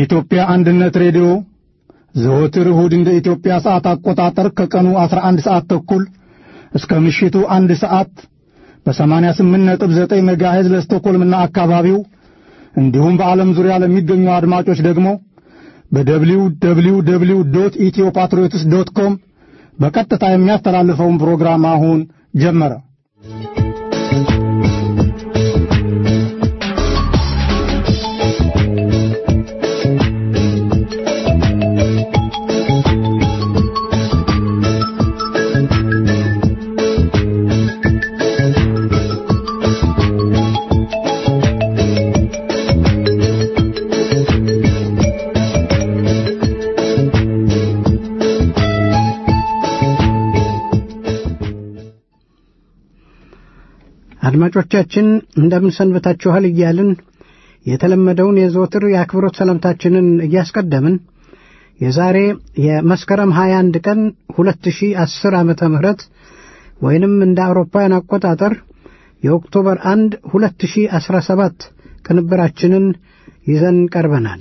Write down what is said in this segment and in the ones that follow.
የኢትዮጵያ አንድነት ሬዲዮ ዘወትር እሁድ እንደ ኢትዮጵያ ሰዓት አቆጣጠር ከቀኑ 11 ሰዓት ተኩል እስከ ምሽቱ አንድ ሰዓት በ88.9 ሜጋሄዝ ለስቶኮልምና አካባቢው እንዲሁም በዓለም ዙሪያ ለሚገኙ አድማጮች ደግሞ በደብሊው ደብሊው ደብሊው ዶት ኢትዮ ፓትሪዮትስ ዶት ኮም በቀጥታ የሚያስተላልፈውን ፕሮግራም አሁን ጀመረ። አድማጮቻችን እንደምን ሰንብታችኋል እያልን የተለመደውን የዘወትር የአክብሮት ሰላምታችንን እያስቀደምን የዛሬ የመስከረም 21 ቀን 2010 ዓመተ ምህረት ወይንም እንደ አውሮፓውያን አቆጣጠር የኦክቶበር 1 2017 ቅንብራችንን ይዘን ቀርበናል።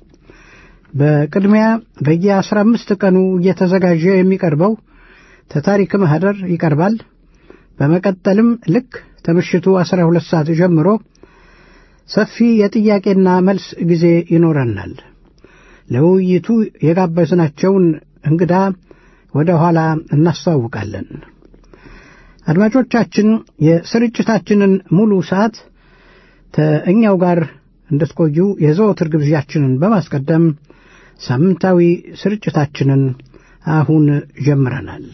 በቅድሚያ በየ15 ቀኑ እየተዘጋጀ የሚቀርበው ተታሪክ ማህደር ይቀርባል። በመቀጠልም ልክ ከምሽቱ 12 ሰዓት ጀምሮ ሰፊ የጥያቄና መልስ ጊዜ ይኖረናል። ለውይይቱ የጋበዝናቸውን እንግዳ ወደ ኋላ እናስተዋውቃለን። አድማጮቻችን የስርጭታችንን ሙሉ ሰዓት ከእኛው ጋር እንድትቆዩ የዘወትር ግብዣችንን በማስቀደም ሳምንታዊ ስርጭታችንን አሁን ጀምረናል።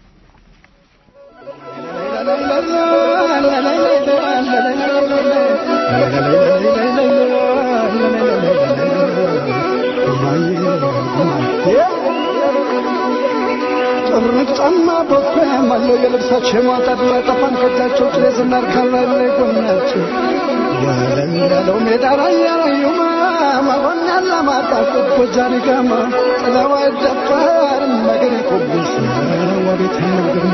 ጥርቅ ጫማ ቦፌ ማለው የልብሳቸው ማጣት ጠፋን ከጃቸው ጭሌ ዝናር ካላለ ጎናቸው ያለለው ሜዳ ላይ ያላዩማ ማሆን ያለ ማጣት ጎጃሪ ጋማ ጥለዋ ይደፋር መገሬ ኮብስ ወቤት ነው ግርማ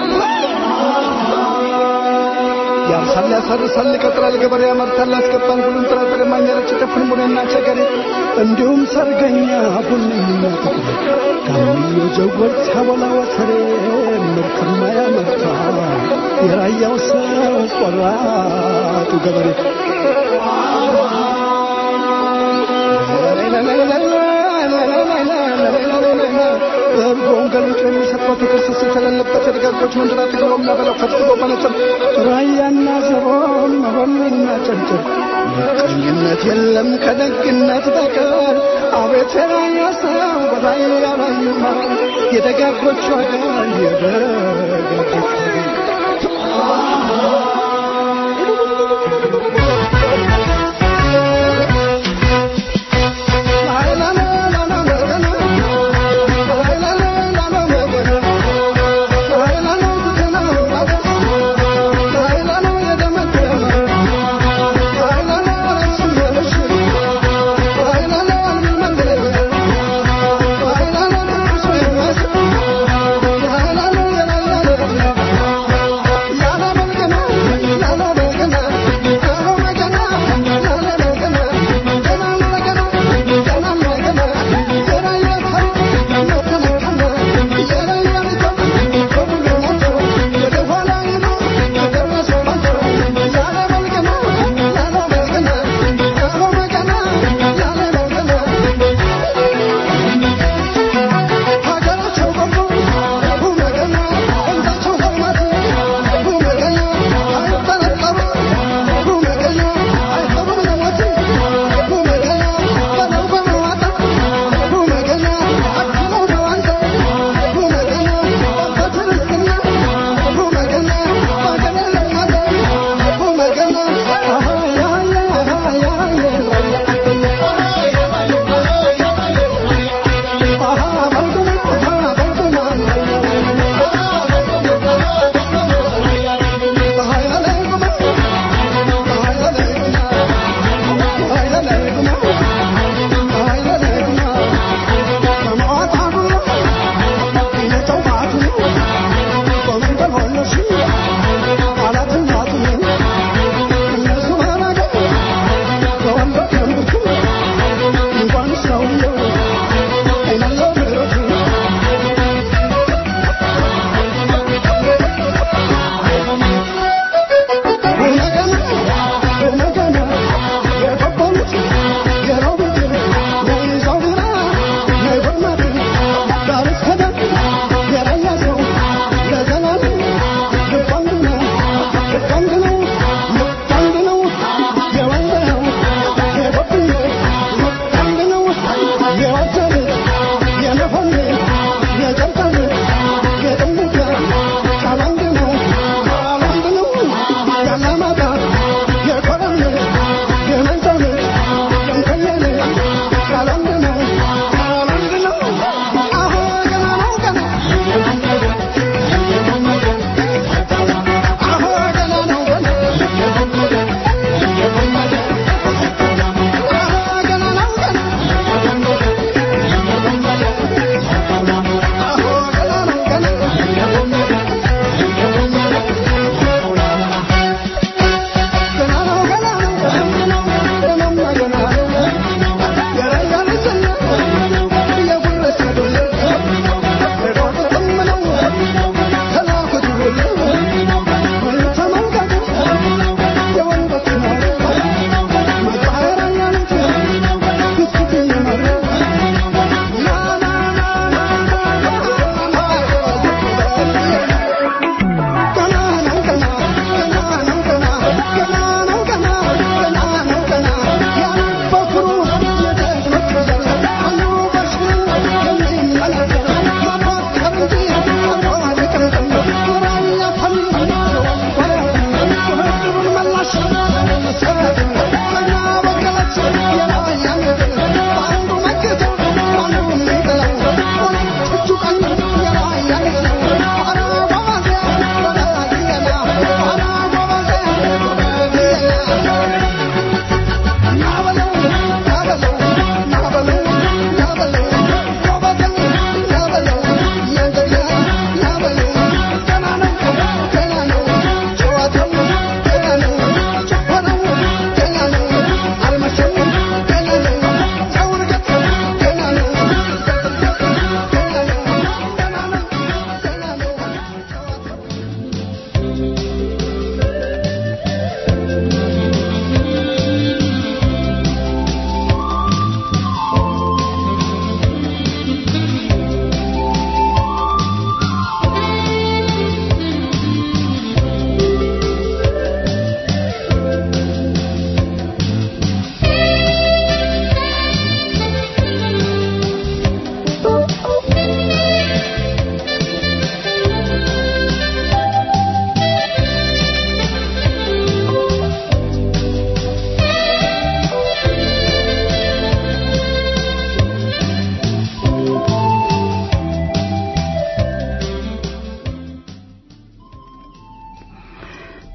ያርሳል ያሰርሳል ይቀጥራል ገበሬ ያመርታል ያስገባል ሁሉም ጥራጥሬ ማኛረች ጨፍን ቡኔና ቸገሬ እንዲሁም ሰርገኛ ቡንና ጥቁር ካሚዮ ጀጎል ሲያበላ ወተሬ ምርትማ ያመርታ የራያው ሰው ቆራጡ ገበሬ እርጎውን ገልጦ የሚሰጥበት ክርስቶስ የተለለበት የደጋጎች መንደራ ትግሮ የሚያበላው ፈትግሮ መነጽር ራያና ዘቦን መሆንና ጨንጭር ምቀኝነት የለም ከደግነት በቀር አቤት የራያ ሰው በላይ ያላዩማ የደጋጎች ዋጋ የደጋጎች ዋጋ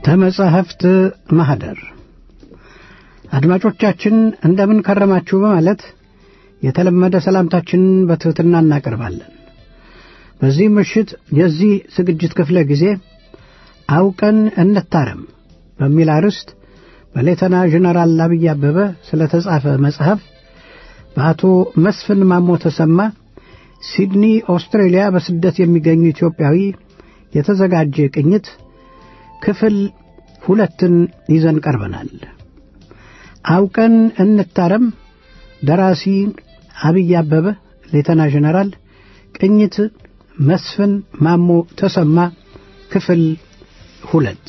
ተመጻሕፍት ማኅደር አድማጮቻችን እንደምን ከረማችሁ በማለት የተለመደ ሰላምታችንን በትሕትና እናቀርባለን። በዚህ ምሽት የዚህ ዝግጅት ክፍለ ጊዜ አውቀን እንታረም በሚል አርዕስት በሌተና ጀነራል አብይ አበበ ስለ ተጻፈ መጽሐፍ በአቶ መስፍን ማሞ ተሰማ ሲድኒ ኦስትሬሊያ በስደት የሚገኙ ኢትዮጵያዊ የተዘጋጀ ቅኝት ክፍል ሁለትን ይዘን ቀርበናል። አውቀን እንታረም ደራሲ አብይ አበበ ሌተና ጀነራል፣ ቅኝት መስፍን ማሞ ተሰማ ክፍል ሁለት።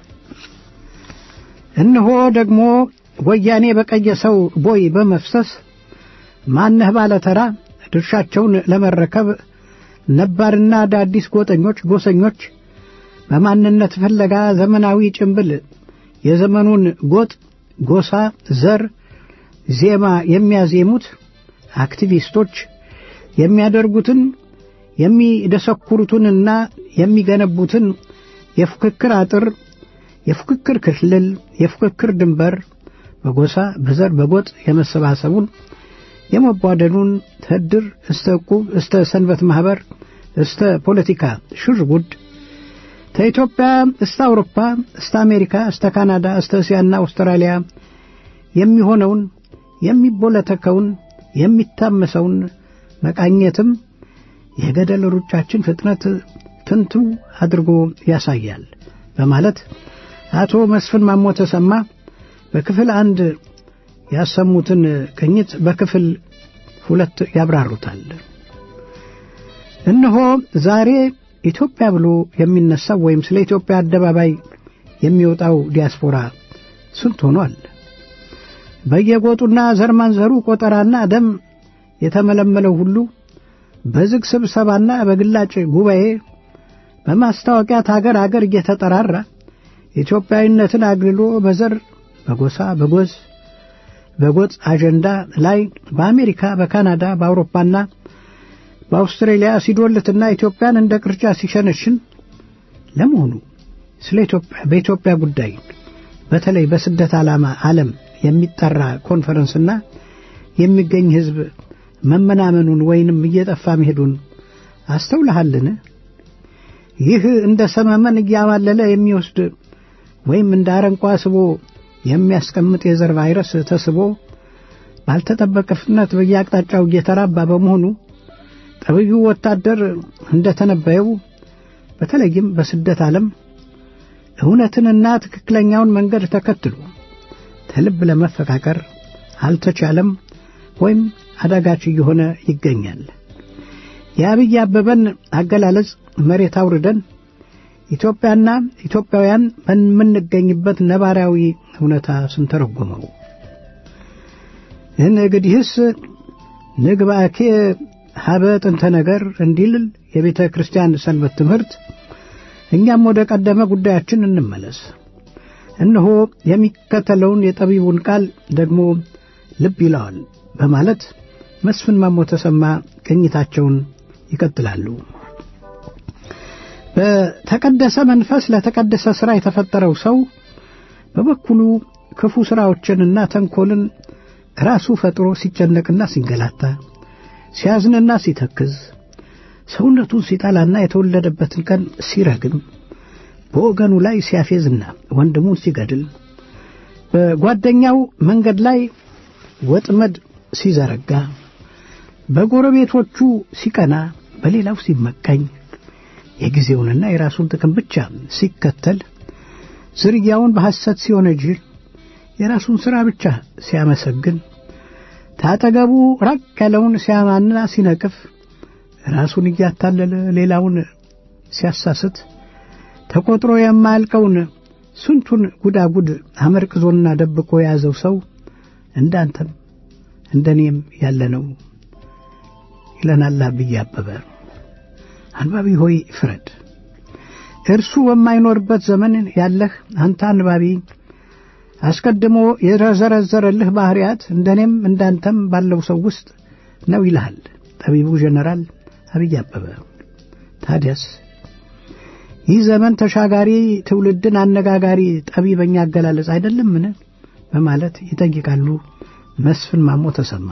እነሆ ደግሞ ወያኔ በቀየሰው ቦይ በመፍሰስ ማነህ ባለ ተራ ድርሻቸውን ለመረከብ ነባርና አዳዲስ ጎጠኞች ጎሰኞች በማንነት ፍለጋ ዘመናዊ ጭንብል የዘመኑን ጎጥ፣ ጎሳ፣ ዘር ዜማ የሚያዜሙት አክቲቪስቶች የሚያደርጉትን የሚደሰኩሩትንና የሚገነቡትን የፉክክር አጥር፣ የፉክክር ክልል፣ የፉክክር ድንበር በጎሳ በዘር በጎጥ የመሰባሰቡን የመቧደኑን ተድር እስተ ዕቁብ እስተ ሰንበት ማኅበር እስተ ፖለቲካ ሽር ጉድ ከኢትዮጵያ እስተ አውሮፓ እስተ አሜሪካ እስተ ካናዳ እስተ እስያና አውስትራሊያ የሚሆነውን የሚቦለተከውን የሚታመሰውን መቃኘትም የገደል ሩጫችን ፍጥነት ትንቱ አድርጎ ያሳያል በማለት አቶ መስፍን ማሞ ተሰማ በክፍል አንድ ያሰሙትን ቅኝት በክፍል ሁለት ያብራሩታል። እነሆ ዛሬ ኢትዮጵያ ብሎ የሚነሳው ወይም ስለ ኢትዮጵያ አደባባይ የሚወጣው ዲያስፖራ ስንት ሆኗል? በየጎጡና ዘር ማንዘሩ ቆጠራና ደም የተመለመለው ሁሉ በዝግ ስብሰባና በግላጭ ጉባኤ በማስታወቂያ ታገር አገር እየተጠራራ ኢትዮጵያዊነትን አግልሎ በዘር በጎሳ በጎዝ በጎጥ አጀንዳ ላይ በአሜሪካ በካናዳ በአውሮፓና በአውስትሬሊያ ሲዶልትና ኢትዮጵያን እንደ ቅርጫ ሲሸነሽን ለመሆኑ ስለ ኢትዮጵያ በኢትዮጵያ ጉዳይ በተለይ በስደት ዓላማ ዓለም የሚጠራ ኮንፈረንስና የሚገኝ ሕዝብ መመናመኑን ወይንም እየጠፋ መሄዱን አስተውልሃልን? ይህ እንደ ሰመመን እያማለለ የሚወስድ ወይም እንደ አረንቋ ስቦ የሚያስቀምጥ የዘር ቫይረስ ተስቦ ባልተጠበቀ ፍጥነት በየአቅጣጫው እየተራባ በመሆኑ ጠቢዩ ወታደር እንደተነበየው በተለይም በስደት ዓለም እውነትንና ትክክለኛውን መንገድ ተከትሎ ከልብ ለመፈቃቀር አልተቻለም ወይም አዳጋች እየሆነ ይገኛል። የአብይ አበበን አገላለጽ መሬት አውርደን ኢትዮጵያና ኢትዮጵያውያን በምንገኝበት ነባራዊ እውነታ ስንተረጉመው እንግዲህስ ንግባኬ ሀበ ጥንተ ነገር እንዲል የቤተ ክርስቲያን ሰንበት ትምህርት እኛም ወደ ቀደመ ጉዳያችን እንመለስ። እነሆ የሚከተለውን የጠቢቡን ቃል ደግሞ ልብ ይለዋል በማለት መስፍን ማሞ ተሰማ ቅኝታቸውን ይቀጥላሉ። በተቀደሰ መንፈስ ለተቀደሰ ሥራ የተፈጠረው ሰው በበኩሉ ክፉ ሥራዎችንና ተንኰልን ራሱ ፈጥሮ ሲጨነቅና ሲንገላታ ሲያዝንና ሲተክዝ ሰውነቱን ሲጠላና የተወለደበትን ቀን ሲረግም በወገኑ ላይ ሲያፌዝና ወንድሙን ሲገድል በጓደኛው መንገድ ላይ ወጥመድ ሲዘረጋ በጎረቤቶቹ ሲቀና በሌላው ሲመቀኝ የጊዜውንና የራሱን ጥቅም ብቻ ሲከተል ዝርያውን በሐሰት ሲወነጅል የራሱን ሥራ ብቻ ሲያመሰግን ታጠገቡ ራቅ ያለውን ሲያማና ሲነቅፍ ራሱን እያታለለ ሌላውን ሲያሳስት ተቆጥሮ የማያልቀውን ስንቱን ጉዳጉድ አመርቅዞና ደብቆ የያዘው ሰው እንዳንተም እንደኔም ያለ ነው ይለናል አብይ አበበ። አንባቢ ሆይ ፍረድ። እርሱ በማይኖርበት ዘመን ያለህ አንተ አንባቢ አስቀድሞ የዘረዘረልህ ባህሪያት እንደኔም እንዳንተም ባለው ሰው ውስጥ ነው ይልሃል ጠቢቡ ጀነራል አብይ አበበ። ታዲያስ ይህ ዘመን ተሻጋሪ ትውልድን አነጋጋሪ ጠቢበኛ አገላለጽ አይደለምን? በማለት ይጠይቃሉ መስፍን ማሞ ተሰማ።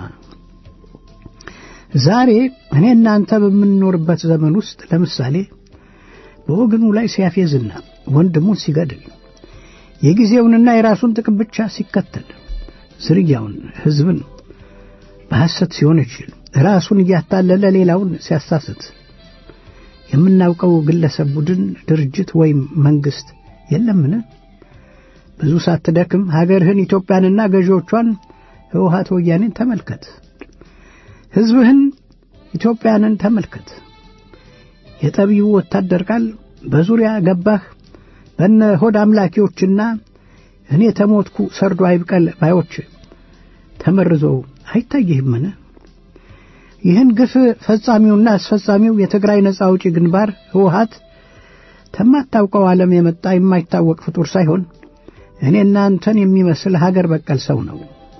ዛሬ እኔ እናንተ በምንኖርበት ዘመን ውስጥ ለምሳሌ በወገኑ ላይ ሲያፌዝና ወንድሙን ሲገድል የጊዜውንና የራሱን ጥቅም ብቻ ሲከተል ዝርያውን ሕዝብን በሐሰት ሲሆን ይችል ራሱን እያታለለ ሌላውን ሲያሳስት የምናውቀው ግለሰብ፣ ቡድን፣ ድርጅት ወይም መንግስት የለምን? ብዙ ሳትደክም ሀገርህን ኢትዮጵያንና ገዢዎቿን ህወሓት ወያኔን ተመልከት። ሕዝብህን ኢትዮጵያንን ተመልከት። የጠቢቡ ወታደር ቃል በዙሪያ ገባህ በነ ሆድ አምላኪዎችና እኔ ተሞትኩ ሰርዶ አይብቀል ባዮች ተመርዞ አይታይህምን? ይህን ግፍ ፈጻሚውና አስፈጻሚው የትግራይ ነጻ አውጪ ግንባር ህወሓት ከማታውቀው ዓለም የመጣ የማይታወቅ ፍጡር ሳይሆን እኔና አንተን የሚመስል ሀገር በቀል ሰው ነው።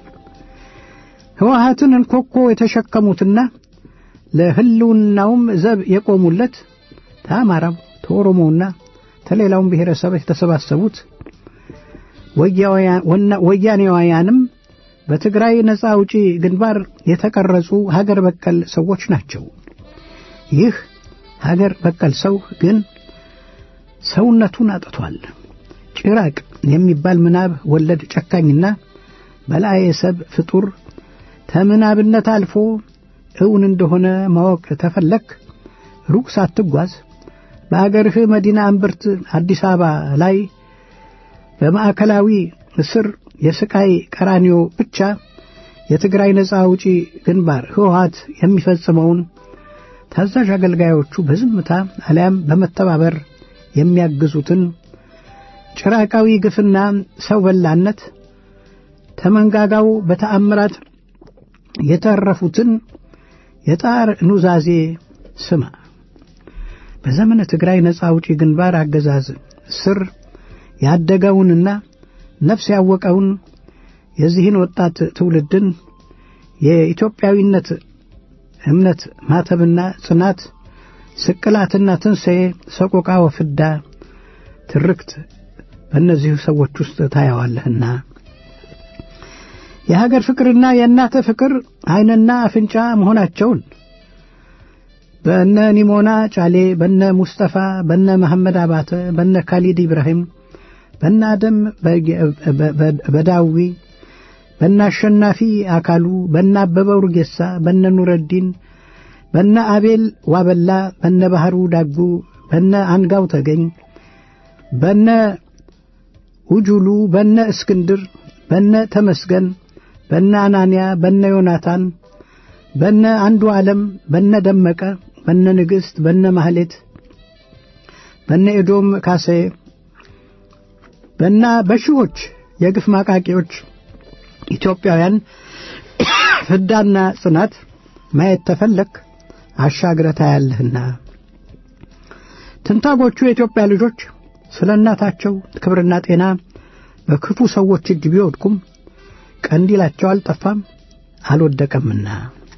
ህወሓትን እንኮኮ የተሸከሙትና ለህልውናውም ዘብ የቆሙለት ተአማራው ተኦሮሞውና ተሌላውም ብሔረሰብ የተሰባሰቡት ወያኔዋውያንም በትግራይ ነጻ አውጪ ግንባር የተቀረጹ ሀገር በቀል ሰዎች ናቸው። ይህ ሀገር በቀል ሰው ግን ሰውነቱን አጥቷል። ጭራቅ የሚባል ምናብ ወለድ ጨካኝና በላይ ሰብ ፍጡር ከምናብነት አልፎ እውን እንደሆነ ማወቅ ተፈለክ ሩቅ ሳትጓዝ በአገርህ መዲና እምብርት አዲስ አበባ ላይ በማዕከላዊ እስር የስቃይ ቀራኒዮ ብቻ የትግራይ ነጻ አውጪ ግንባር ህወሓት የሚፈጽመውን ታዛዥ አገልጋዮቹ በዝምታ አሊያም በመተባበር የሚያግዙትን ጭራቃዊ ግፍና ሰው በላነት ተመንጋጋው በተአምራት የተረፉትን የጣር ኑዛዜ ስማ። በዘመነ ትግራይ ነጻ አውጪ ግንባር አገዛዝ ስር ያደገውንና ነፍስ ያወቀውን የዚህን ወጣት ትውልድን የኢትዮጵያዊነት እምነት ማተብና ጽናት ስቅላትና ትንሣኤ ሰቆቃ ወፍዳ ትርክት በእነዚሁ ሰዎች ውስጥ ታየዋለህና የሀገር ፍቅርና የእናተ ፍቅር ዓይንና አፍንጫ መሆናቸውን በነ ኒሞና ጫሌ፣ በነ ሙስጠፋ፣ በነ መሐመድ አባተ፣ በነ ካሊድ ኢብራሂም፣ በነ አደም በዳዊ፣ በነ አሸናፊ አካሉ፣ በነ አበበ ኡርጌሳ፣ በነ ኑረዲን፣ በነ አቤል ዋበላ፣ በነ ባህሩ ዳጉ፣ በነ አንጋው ተገኝ፣ በነ ውጁሉ፣ በነ እስክንድር፣ በነ ተመስገን፣ በነ አናንያ፣ በነ ዮናታን፣ በነ አንዱ ዓለም፣ በነ ደመቀ፣ በነ ንግሥት፣ በነ ማህሌት፣ በነ ኤዶም ካሴ፣ በና በሺዎች የግፍ ማቃቂዎች ኢትዮጵያውያን ፍዳና ጽናት ማየት ተፈለክ አሻግረ ታያለህና ትንታጎቹ የኢትዮጵያ ልጆች ስለ እናታቸው ክብርና ጤና በክፉ ሰዎች እጅ ቢወድቁም ቀንዲላቸው አልጠፋም አልወደቀምና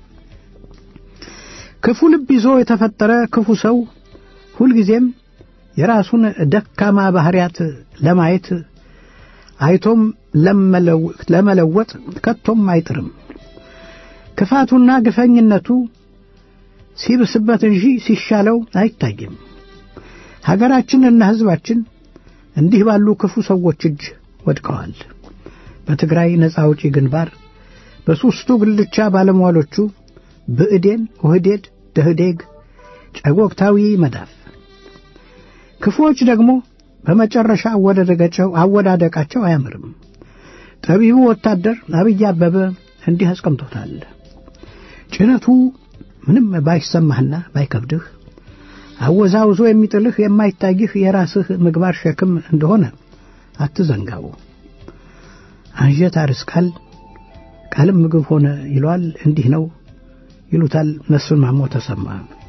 ክፉ ልብ ይዞ የተፈጠረ ክፉ ሰው ሁልጊዜም የራሱን ደካማ ባህሪያት ለማየት አይቶም ለመለወጥ ከቶም አይጥርም። ክፋቱና ግፈኝነቱ ሲብስበት እንጂ ሲሻለው አይታይም። ሀገራችንና ሕዝባችን እንዲህ ባሉ ክፉ ሰዎች እጅ ወድቀዋል። በትግራይ ነጻ አውጪ ግንባር በሦስቱ ጉልቻ ባለሟሎቹ ብእዴን፣ ኦህዴድ፣ ደህዴግ፣ ጨጎግታዊ መዳፍ ክፉዎች ደግሞ በመጨረሻ አወዳደቃቸው አያምርም። ጠቢቡ ወታደር አብይ አበበ እንዲህ አስቀምጦታል። ጭነቱ ምንም ባይሰማህና ባይከብድህ አወዛውዞ የሚጥልህ የማይታይህ የራስህ ምግባር ሸክም እንደሆነ አትዘንጋው። አንጀት አርስቃል ቃልም ምግብ ሆነ ይሏል። እንዲህ ነው ይሉታል መስፍን ማሞ ተሰማ።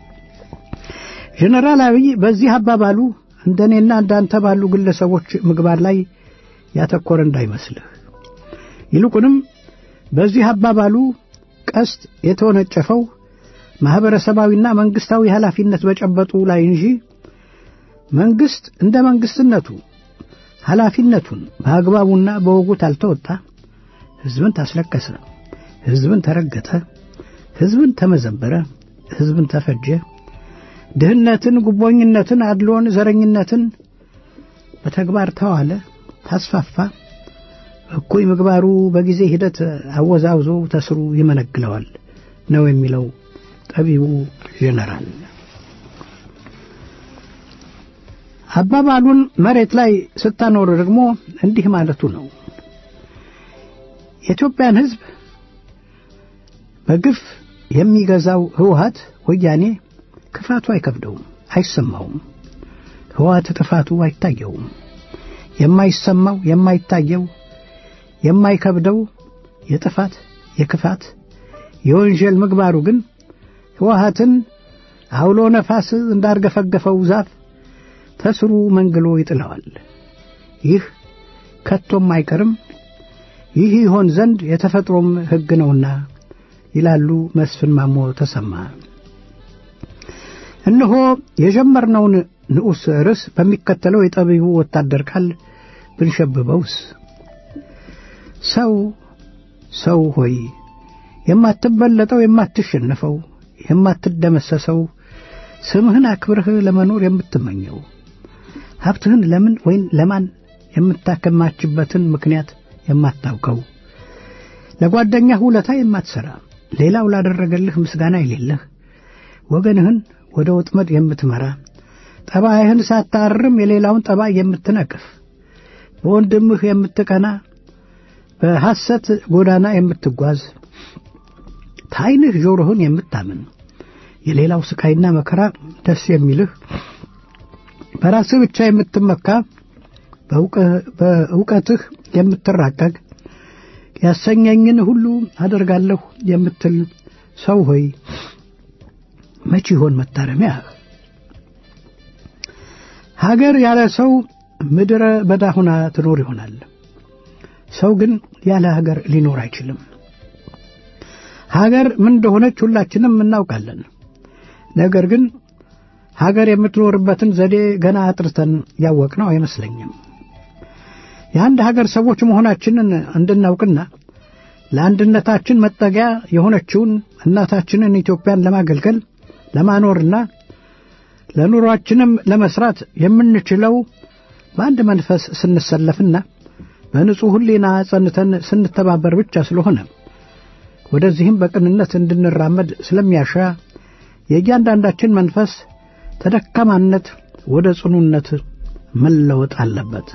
ጀነራል አብይ በዚህ አባባሉ እንደኔና እንዳንተ ባሉ ግለሰቦች ምግባር ላይ ያተኮረ እንዳይመስልህ። ይልቁንም በዚህ አባባሉ ቀስት የተወነጨፈው ማኅበረሰባዊና መንግሥታዊ ኃላፊነት በጨበጡ ላይ እንጂ መንግሥት እንደ መንግሥትነቱ ኃላፊነቱን በአግባቡና በወጉ ታልተወጣ ሕዝብን ታስለቀሰ፣ ሕዝብን ተረገጠ፣ ሕዝብን ተመዘበረ፣ ሕዝብን ተፈጀ፣ ድህነትን፣ ጉቦኝነትን፣ አድሎን፣ ዘረኝነትን በተግባር ተዋለ፣ ታስፋፋ። እኩይ ምግባሩ በጊዜ ሂደት አወዛውዞ ተስሩ ይመነግለዋል ነው የሚለው ጠቢቡ ጄኔራል። አባባሉን መሬት ላይ ስታኖር ደግሞ እንዲህ ማለቱ ነው። የኢትዮጵያን ሕዝብ በግፍ የሚገዛው ህወሀት ወያኔ ክፋቱ አይከብደውም፣ አይሰማውም። ህወሀት ጥፋቱ አይታየውም። የማይሰማው የማይታየው የማይከብደው የጥፋት የክፋት የወንጀል ምግባሩ ግን ህወሀትን አውሎ ነፋስ እንዳርገፈገፈው ዛፍ ተስሩ መንግሎ ይጥለዋል። ይህ ከቶም አይቀርም፣ ይህ ይሆን ዘንድ የተፈጥሮም ሕግ ነውና ይላሉ መስፍን ማሞ ተሰማ። እነሆ የጀመርነውን ንዑስ ርዕስ በሚከተለው የጠቢቡ ወታደር ቃል ብንሸብበውስ ሰው ሰው ሆይ የማትበለጠው የማትሸነፈው የማትደመሰሰው ስምህን አክብረህ ለመኖር የምትመኘው ሀብትህን ለምን ወይም ለማን የምታከማችበትን ምክንያት የማታውቀው ለጓደኛህ ውለታ የማትሠራ ሌላው ላደረገልህ ምስጋና የሌለህ ወገንህን ወደ ወጥመድ የምትመራ ጠባይህን ሳታርም የሌላውን ጠባይ የምትነቅፍ በወንድምህ የምትቀና በሐሰት ጎዳና የምትጓዝ ታይንህ ጆሮህን የምታምን የሌላው ስቃይና መከራ ደስ የሚልህ በራስህ ብቻ የምትመካ በእውቀትህ የምትራቀቅ ያሰኘኝን ሁሉ አደርጋለሁ የምትል ሰው ሆይ መቼ ይሆን መታረሚያ? ሀገር ያለ ሰው ምድረ በዳ ሆና ትኖር ይሆናል። ሰው ግን ያለ ሀገር ሊኖር አይችልም። ሀገር ምን እንደሆነች ሁላችንም እናውቃለን። ነገር ግን ሀገር የምትኖርበትን ዘዴ ገና አጥርተን ያወቅነው አይመስለኝም። የአንድ ሀገር ሰዎች መሆናችንን እንድናውቅና ለአንድነታችን መጠጊያ የሆነችውን እናታችንን ኢትዮጵያን ለማገልገል ለማኖርና ለኑሯችንም ለመስራት የምንችለው በአንድ መንፈስ ስንሰለፍና በንጹሕ ሕሊና ጸንተን ስንተባበር ብቻ ስለሆነ ወደዚህም በቅንነት እንድንራመድ ስለሚያሻ የእያንዳንዳችን መንፈስ ተደካማነት ወደ ጽኑነት መለወጥ አለበት።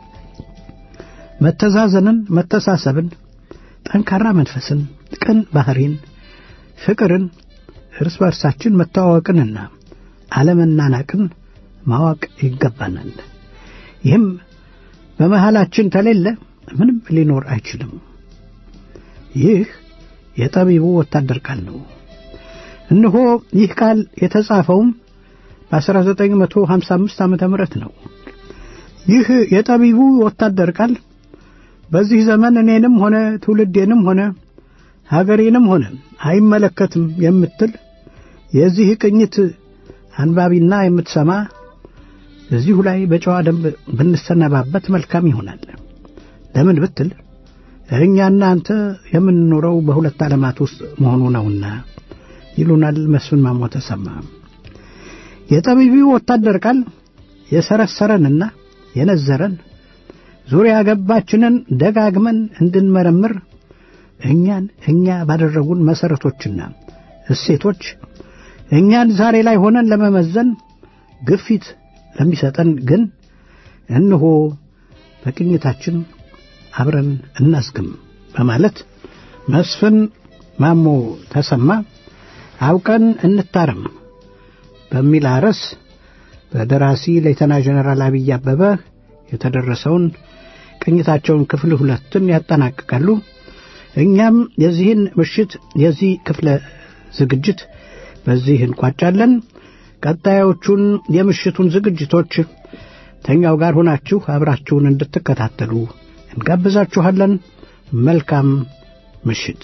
መተዛዘንን፣ መተሳሰብን፣ ጠንካራ መንፈስን፣ ቅን ባህሪን፣ ፍቅርን፣ እርስ በርሳችን መተዋወቅንና አለመናናቅን ማወቅ ይገባናል። ይህም በመሃላችን ተሌለ ምንም ሊኖር አይችልም። ይህ የጠቢቡ ወታደር ቃል ነው። እነሆ ይህ ቃል የተጻፈውም በ1955 ዓመተ ምህረት ነው። ይህ የጠቢቡ ወታደር ቃል በዚህ ዘመን እኔንም ሆነ ትውልዴንም ሆነ ሀገሬንም ሆነ አይመለከትም የምትል የዚህ ቅኝት አንባቢና የምትሰማ እዚሁ ላይ በጨዋ ደንብ ብንሰነባበት መልካም ይሆናል። ለምን ብትል እኛና አንተ የምንኖረው በሁለት ዓለማት ውስጥ መሆኑ ነውና ይሉናል መስፍን ማሞ ተሰማ። የጠቢቢው ወታደር ቃል የሰረሰረንና የነዘረን ዙሪያ ገባችንን ደጋግመን እንድንመረምር እኛን እኛ ባደረጉን መሠረቶችና እሴቶች እኛን ዛሬ ላይ ሆነን ለመመዘን ግፊት ለሚሰጠን ግን እንሆ በቅኝታችን አብረን እናስግም በማለት መስፍን ማሞ ተሰማ አውቀን እንታረም በሚል አርዕስ በደራሲ ሌተና ጀነራል አብይ አበበ የተደረሰውን ቅኝታቸውን ክፍል ሁለትን ያጠናቅቃሉ። እኛም የዚህን ምሽት የዚህ ክፍለ ዝግጅት በዚህ እንቋጫለን። ቀጣዮቹን የምሽቱን ዝግጅቶች ተኛው ጋር ሆናችሁ አብራችሁን እንድትከታተሉ እንጋብዛችኋለን። መልካም ምሽት።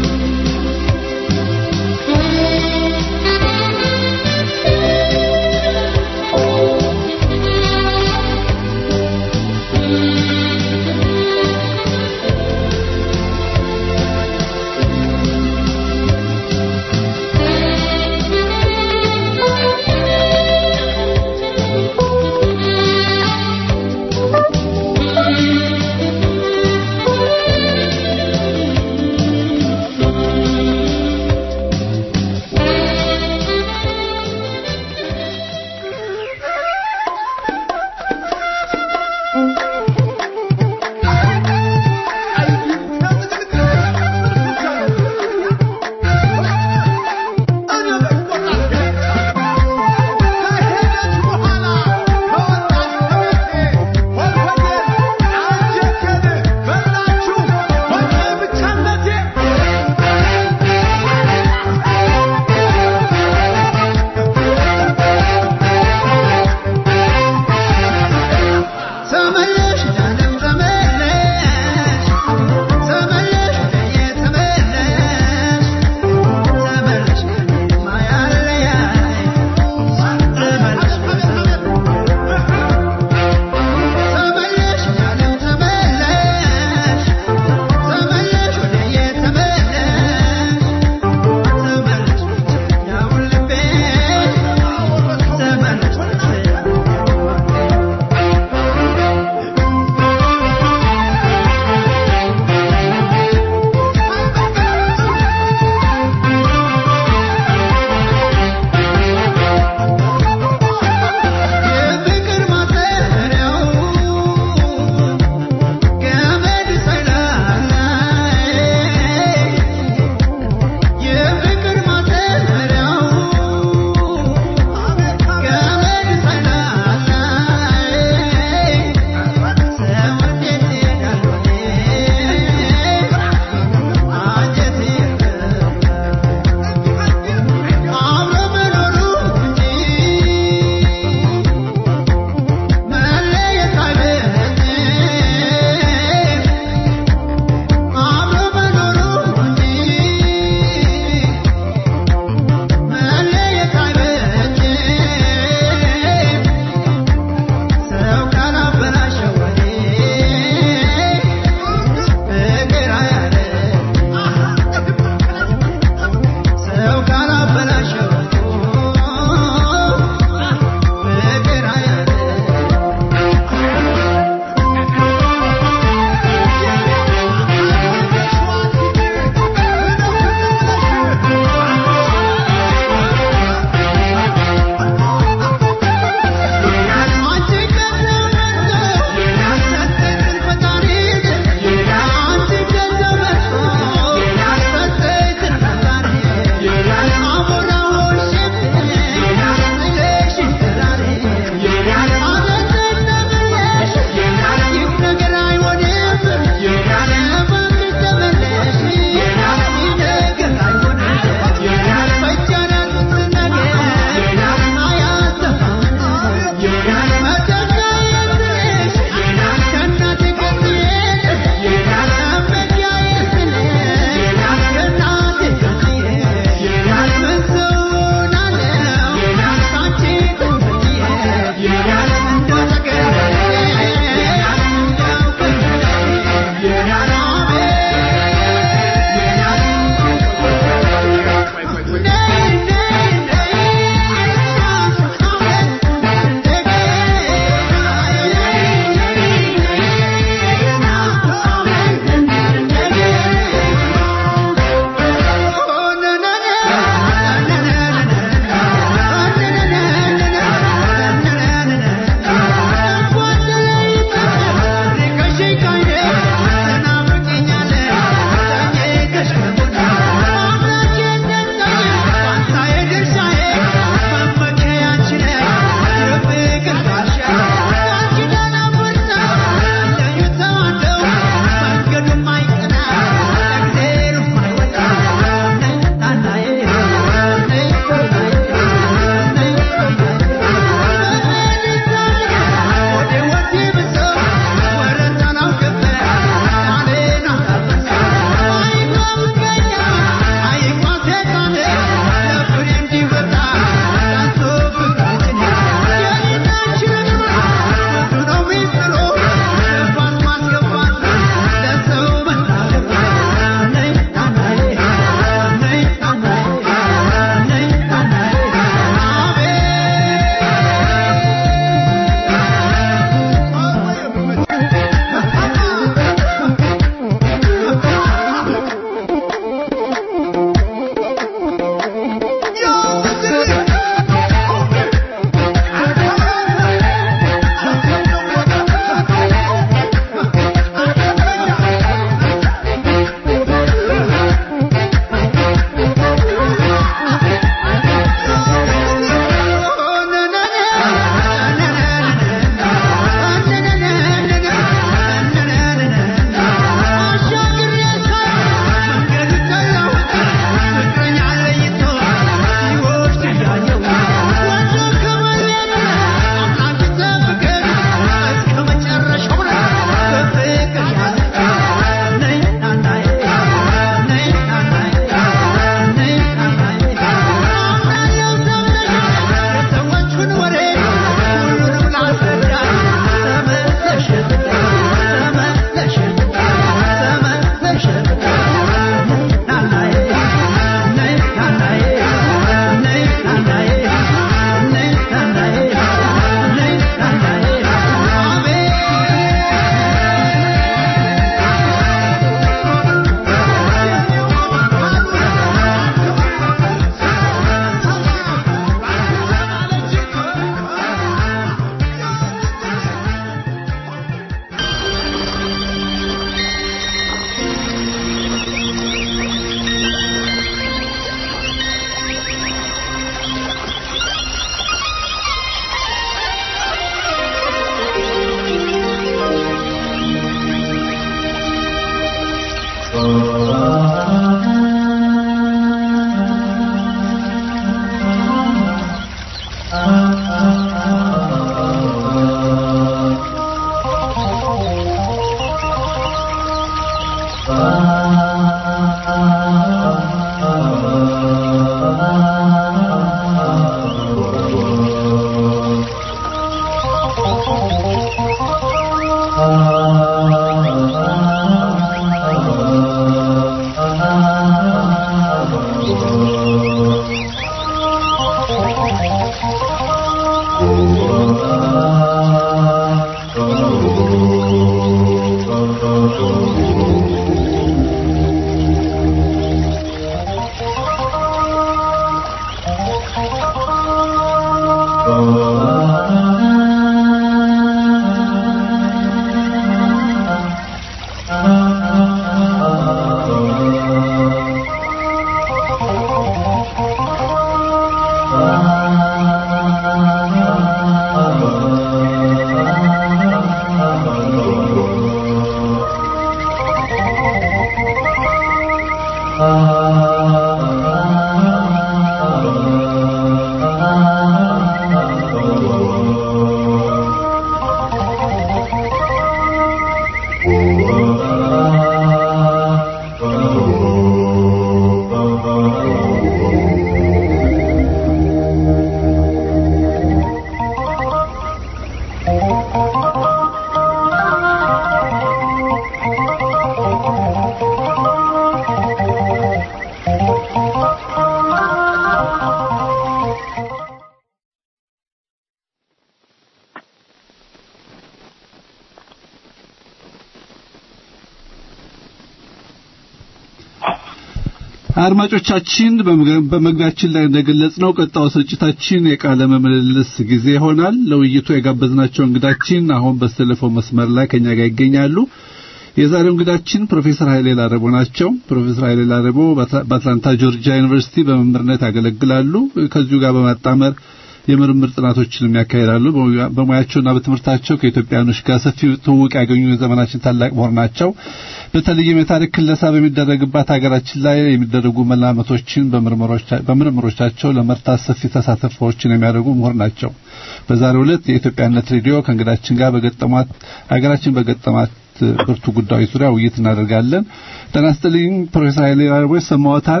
አድማጮቻችን በመግቢያችን ላይ እንደገለጽነው ቀጣዩ ስርጭታችን የቃለ ምልልስ ጊዜ ይሆናል። ለውይይቱ የጋበዝናቸው እንግዳችን አሁን በቴሌፎን መስመር ላይ ከኛ ጋር ይገኛሉ። የዛሬው እንግዳችን ፕሮፌሰር ኃይሌ ላረቦ ናቸው። ፕሮፌሰር ኃይሌ ላረቦ በአትላንታ ጆርጂያ ዩኒቨርሲቲ በመምህርነት ያገለግላሉ። ከዚሁ ጋር በማጣመር የምርምር ጥናቶችንም ያካሂዳሉ። በሙያቸውና በትምህርታቸው ከኢትዮጵያኖች ጋር ሰፊ ትውውቅ ያገኙ የዘመናችን ታላቅ ምሁር ናቸው። በተለይም የታሪክ ክለሳ በሚደረግባት ሀገራችን ላይ የሚደረጉ መላመቶችን በምርምሮቻቸው ለመርታት ሰፊ ተሳትፎዎችን የሚያደርጉ ምሁር ናቸው። በዛሬው ዕለት የኢትዮጵያነት ሬዲዮ ከእንግዳችን ጋር በገጠሟት ሀገራችን በገጠማት ብርቱ ጉዳዮች ዙሪያ ውይይት እናደርጋለን። ጤና ይስጥልኝ ፕሮፌሰር ኃይሌ ላርቦ ይሰማዎታል?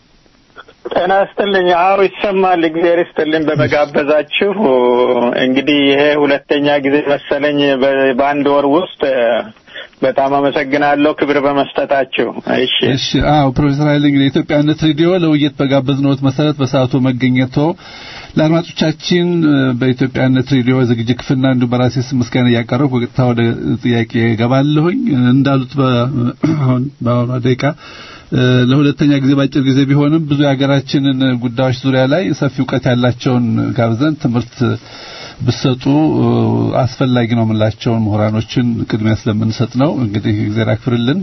ጤና ይስጥልኝ። አዎ ይሰማል። እግዚአብሔር ይስጥልኝ በመጋበዛችሁ። እንግዲህ ይሄ ሁለተኛ ጊዜ መሰለኝ በአንድ ወር ውስጥ በጣም አመሰግናለሁ ክብር በመስጠታችሁ። እሺ እሺ። አዎ ፕሮፌሰር ኃይሌ እንግዲህ የኢትዮጵያነት ሬዲዮ ለውይይት በጋበዝነዎት መሰረት በሰዓቱ መገኘቶ ለአድማጮቻችን በኢትዮጵያነት ሬዲዮ ዝግጅት ክፍልና እንዲሁም በራሴ ስም ምስጋና እያቀረብኩ በቀጥታ ወደ ጥያቄ ገባለሁኝ። እንዳሉት በአሁኗ ደቂቃ ለሁለተኛ ጊዜ ባጭር ጊዜ ቢሆንም ብዙ የሀገራችንን ጉዳዮች ዙሪያ ላይ ሰፊ እውቀት ያላቸውን ጋብዘን ትምህርት ብሰጡ አስፈላጊ ነው የምላቸውን ምሁራኖችን ቅድሚያ ስለምንሰጥ ነው። እንግዲህ እግዚአብሔር ያክብርልን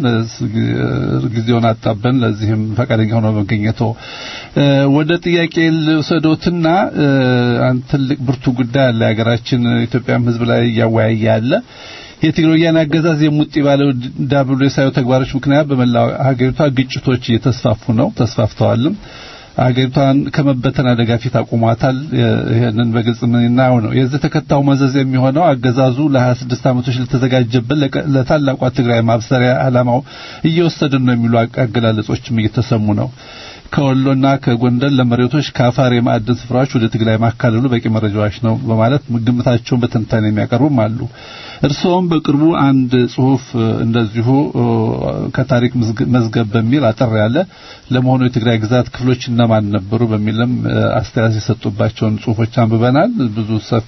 ጊዜውን አጣበን ለዚህም ፈቃደኛ ሆኖ መገኘቶ ወደ ጥያቄ ልውሰዶትና አንድ ትልቅ ብርቱ ጉዳይ አለ የሀገራችን ኢትዮጵያም ሕዝብ ላይ እያወያየ ያለ የትግሮያን አገዛዝ የሙጢ ባለው ዳብሎሳዊ ተግባሮች ምክንያት በመላው ሀገሪቷ ግጭቶች እየተስፋፉ ነው፣ ተስፋፍተዋልም። ሀገሪቷን ከመበተን አደጋ ፊት አቁሟታል። ይሄንን በግልጽ ምንናው ነው። የዚህ ተከታዩ መዘዝ የሚሆነው አገዛዙ ለ26 ዓመቶች ለተዘጋጀበት ለታላቋ ትግራይ ማብሰሪያ ዓላማው እየወሰድን ነው የሚሉ አገላለጾችም እየተሰሙ ነው። ከወሎና ከጎንደር ለመሬቶች ከአፋር የማዕድን ስፍራዎች ወደ ትግራይ ማካለሉ በቂ መረጃዎች ነው በማለት ግምታቸውን በትንታኔ የሚያቀርቡም አሉ። እርስዎም በቅርቡ አንድ ጽሁፍ እንደዚሁ ከታሪክ መዝገብ በሚል አጠር ያለ ለመሆኑ የትግራይ ግዛት ክፍሎች እነማን ነበሩ በሚልም አስተያየት የሰጡባቸውን ጽሁፎች አንብበናል። ብዙ ሰፊ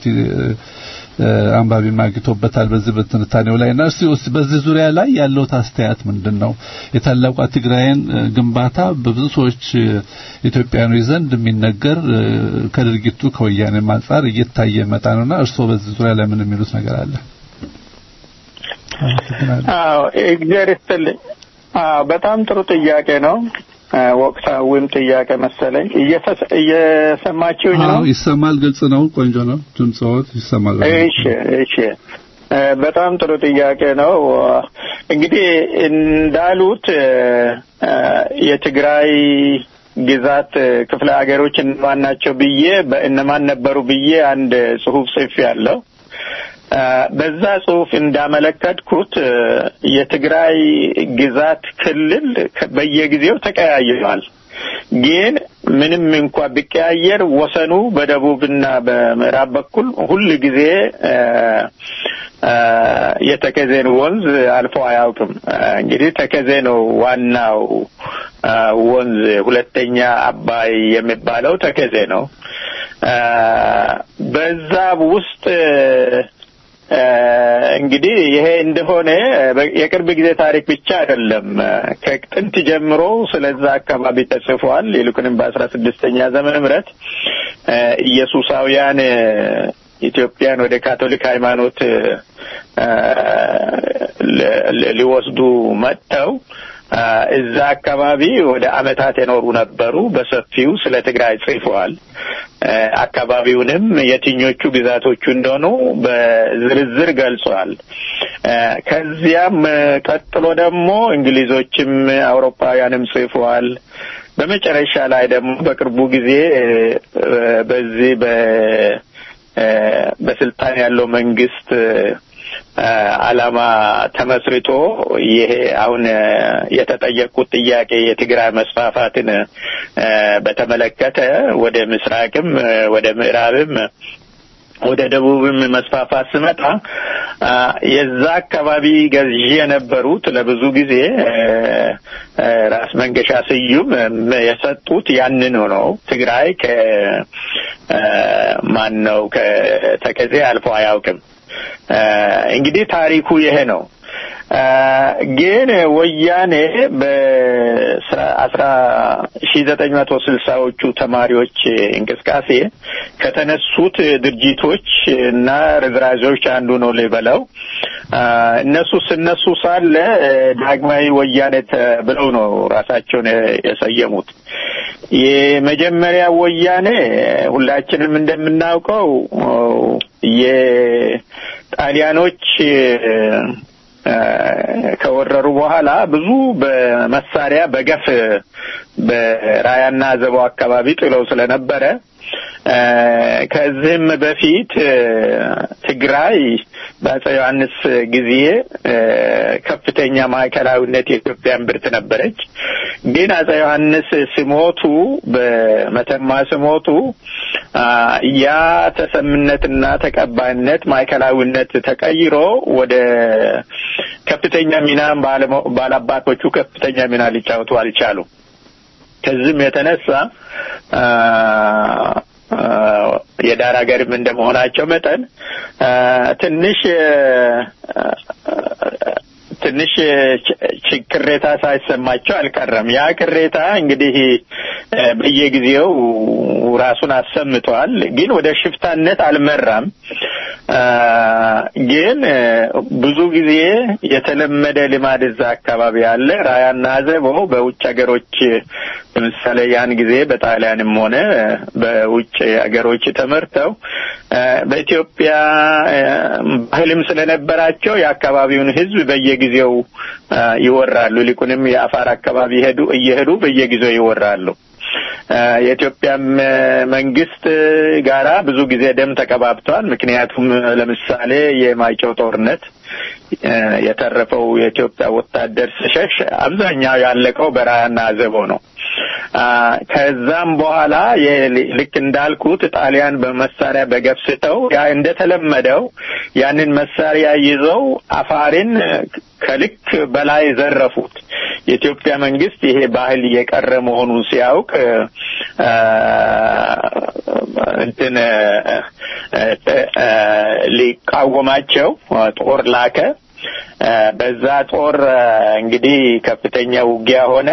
አንባቢ ማግኝቶበታል በዚህ በትንታኔው ላይ እና እስቲ በዚህ ዙሪያ ላይ ያለውት አስተያየት ምንድን ነው? የታላቋ ትግራይን ግንባታ በብዙ ሰዎች ኢትዮጵያኖች ዘንድ የሚነገር ከድርጊቱ ከወያኔም አንጻር እየታየ መጣ ነውና እርስዎ በዚህ ዙሪያ ላይ ምን የሚሉት ነገር አለ? አዎ እግዚአብሔር ይስጥልኝ። አዎ በጣም ጥሩ ጥያቄ ነው። ወቅታዊም ጥያቄ መሰለኝ። እየሰማችሁኝ ነው? አዎ ይሰማል። ግልጽ ነው። ቆንጆ ነው። ድምጽዎት ይሰማል። እሺ እሺ። በጣም ጥሩ ጥያቄ ነው። እንግዲህ እንዳሉት የትግራይ ግዛት ክፍለ ሀገሮች እነማን ናቸው ብዬ በእነማን ነበሩ ብዬ አንድ ጽሁፍ ጽፌ ያለው በዛ ጽሁፍ እንዳመለከትኩት የትግራይ ግዛት ክልል በየጊዜው ተቀያይሯል። ግን ምንም እንኳ ቢቀያየር ወሰኑ በደቡብና በምዕራብ በኩል ሁል ጊዜ የተከዜን ወንዝ አልፎ አያውቅም። እንግዲህ ተከዜ ነው ዋናው ወንዝ፣ ሁለተኛ አባይ የሚባለው ተከዜ ነው። በዛ ውስጥ እንግዲህ ይሄ እንደሆነ የቅርብ ጊዜ ታሪክ ብቻ አይደለም። ከጥንት ጀምሮ ስለዛ አካባቢ ተጽፏል። ይልቁንም በአስራ ስድስተኛ ዘመነ ምህረት ኢየሱሳውያን ኢትዮጵያን ወደ ካቶሊክ ሃይማኖት ሊወስዱ መጥተው እዛ አካባቢ ወደ አመታት የኖሩ ነበሩ። በሰፊው ስለ ትግራይ ጽፈዋል። አካባቢውንም የትኞቹ ግዛቶቹ እንደሆኑ በዝርዝር ገልጿል። ከዚያም ቀጥሎ ደግሞ እንግሊዞችም አውሮፓውያንም ጽፈዋል። በመጨረሻ ላይ ደግሞ በቅርቡ ጊዜ በዚህ በ በስልጣን ያለው መንግስት ዓላማ ተመስርቶ ይሄ አሁን የተጠየቁት ጥያቄ የትግራይ መስፋፋትን በተመለከተ ወደ ምስራቅም ወደ ምዕራብም ወደ ደቡብም መስፋፋት ስመጣ የዛ አካባቢ ገዢ የነበሩት ለብዙ ጊዜ ራስ መንገሻ ስዩም የሰጡት ያንን ነው። ትግራይ ከማን ነው ከተከዜ አልፎ አያውቅም። እንግዲህ ታሪኩ ይሄ ነው። ግን ወያኔ በአስራ ሺ ዘጠኝ መቶ ስልሳዎቹ ተማሪዎች እንቅስቃሴ ከተነሱት ድርጅቶች እና ርዝራዦች አንዱ ነው ልበለው። እነሱ ስነሱ ሳለ ዳግማዊ ወያኔ ብለው ነው ራሳቸውን የሰየሙት። የመጀመሪያ ወያኔ ሁላችንም እንደምናውቀው የጣሊያኖች ከወረሩ በኋላ ብዙ በመሳሪያ በገፍ በራያና ዘቦ አካባቢ ጥለው ስለነበረ ከዚህም በፊት ትግራይ በአፄ ዮሐንስ ጊዜ ከፍተኛ ማዕከላዊነት የኢትዮጵያ እምብርት ነበረች። ግን አፄ ዮሐንስ ሲሞቱ በመተማ ሲሞቱ ያ ተሰምነትና ተቀባይነት ማዕከላዊነት ተቀይሮ ወደ ከፍተኛ ሚና ባላባቶቹ ከፍተኛ ሚና ሊጫወቱ አልቻሉም። ከዚህም የተነሳ የዳር ሀገርም እንደመሆናቸው መጠን ትንሽ ትንሽ ቅሬታ ሳይሰማቸው አልቀረም። ያ ቅሬታ እንግዲህ በየጊዜው ራሱን አሰምቷል፣ ግን ወደ ሽፍታነት አልመራም። ግን ብዙ ጊዜ የተለመደ ልማድ እዛ አካባቢ አለ። ራያና አዘቦ በውጭ ሀገሮች ለምሳሌ ያን ጊዜ በጣሊያንም ሆነ በውጭ ሀገሮች ተመርተው በኢትዮጵያ ባህልም ስለነበራቸው የአካባቢውን ሕዝብ በየጊዜው ይወራሉ። ይልቁንም የአፋር አካባቢ ሄዱ እየሄዱ በየጊዜው ይወራሉ። የኢትዮጵያም መንግስት ጋራ ብዙ ጊዜ ደም ተቀባብተዋል። ምክንያቱም ለምሳሌ የማይጨው ጦርነት የተረፈው የኢትዮጵያ ወታደር ሲሸሽ አብዛኛው ያለቀው በራያና አዘቦ ነው። ከዛም በኋላ ልክ እንዳልኩት ጣሊያን በመሳሪያ በገፍስተው ያ እንደተለመደው ያንን መሳሪያ ይዘው አፋርን ከልክ በላይ ዘረፉት። የኢትዮጵያ መንግስት ይሄ ባህል እየቀረ መሆኑን ሲያውቅ እንትን ሊቃወማቸው ጦር ላከ። በዛ ጦር እንግዲህ ከፍተኛ ውጊያ ሆነ።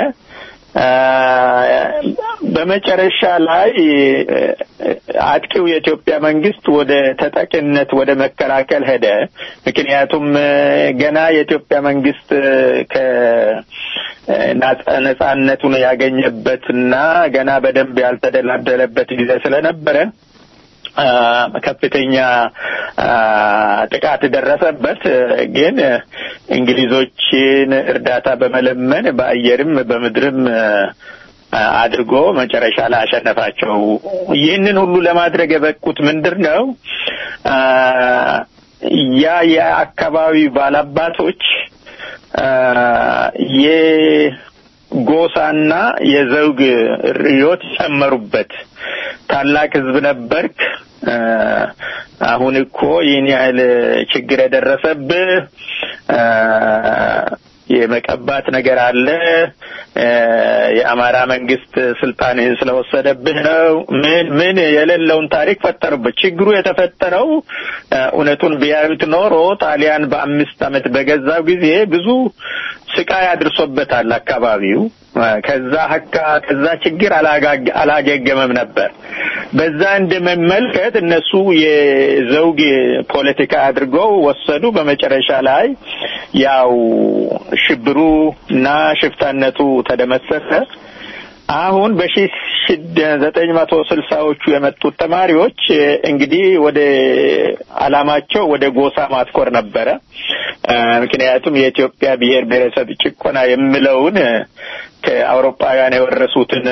በመጨረሻ ላይ አጥቂው የኢትዮጵያ መንግስት ወደ ተጠቂነት ወደ መከላከል ሄደ። ምክንያቱም ገና የኢትዮጵያ መንግስት ከነጻነቱን ያገኘበትና ገና በደንብ ያልተደላደለበት ጊዜ ስለነበረ ከፍተኛ ጥቃት ደረሰበት። ግን እንግሊዞችን እርዳታ በመለመን በአየርም በምድርም አድርጎ መጨረሻ ላይ አሸነፋቸው። ይህንን ሁሉ ለማድረግ የበቁት ምንድር ነው? ያ የአካባቢ ባላባቶች የጎሳና የዘውግ ርዮት ጨመሩበት። ታላቅ ህዝብ ነበርክ። አሁን እኮ ይህን ያህል ችግር የደረሰብህ የመቀባት ነገር አለ። የአማራ መንግስት ስልጣንህን ስለወሰደብህ ነው። ምን ምን የሌለውን ታሪክ ፈጠሩበት። ችግሩ የተፈጠረው እውነቱን ቢያዩት ኖሮ ጣሊያን በአምስት ዓመት በገዛው ጊዜ ብዙ ስቃይ አድርሶበታል አካባቢው። ከዛ ሀካ ከዛ ችግር አላገገመም ነበር። በዛ እንደመመልከት እነሱ የዘውግ ፖለቲካ አድርገው ወሰዱ። በመጨረሻ ላይ ያው ሽብሩ እና ሽፍታነቱ ተደመሰሰ። አሁን በሺ ዘጠኝ መቶ ስልሳዎቹ የመጡት ተማሪዎች እንግዲህ ወደ አላማቸው ወደ ጎሳ ማትኮር ነበረ። ምክንያቱም የኢትዮጵያ ብሔር ብሔረሰብ ጭቆና የሚለውን ከአውሮፓውያን የወረሱትን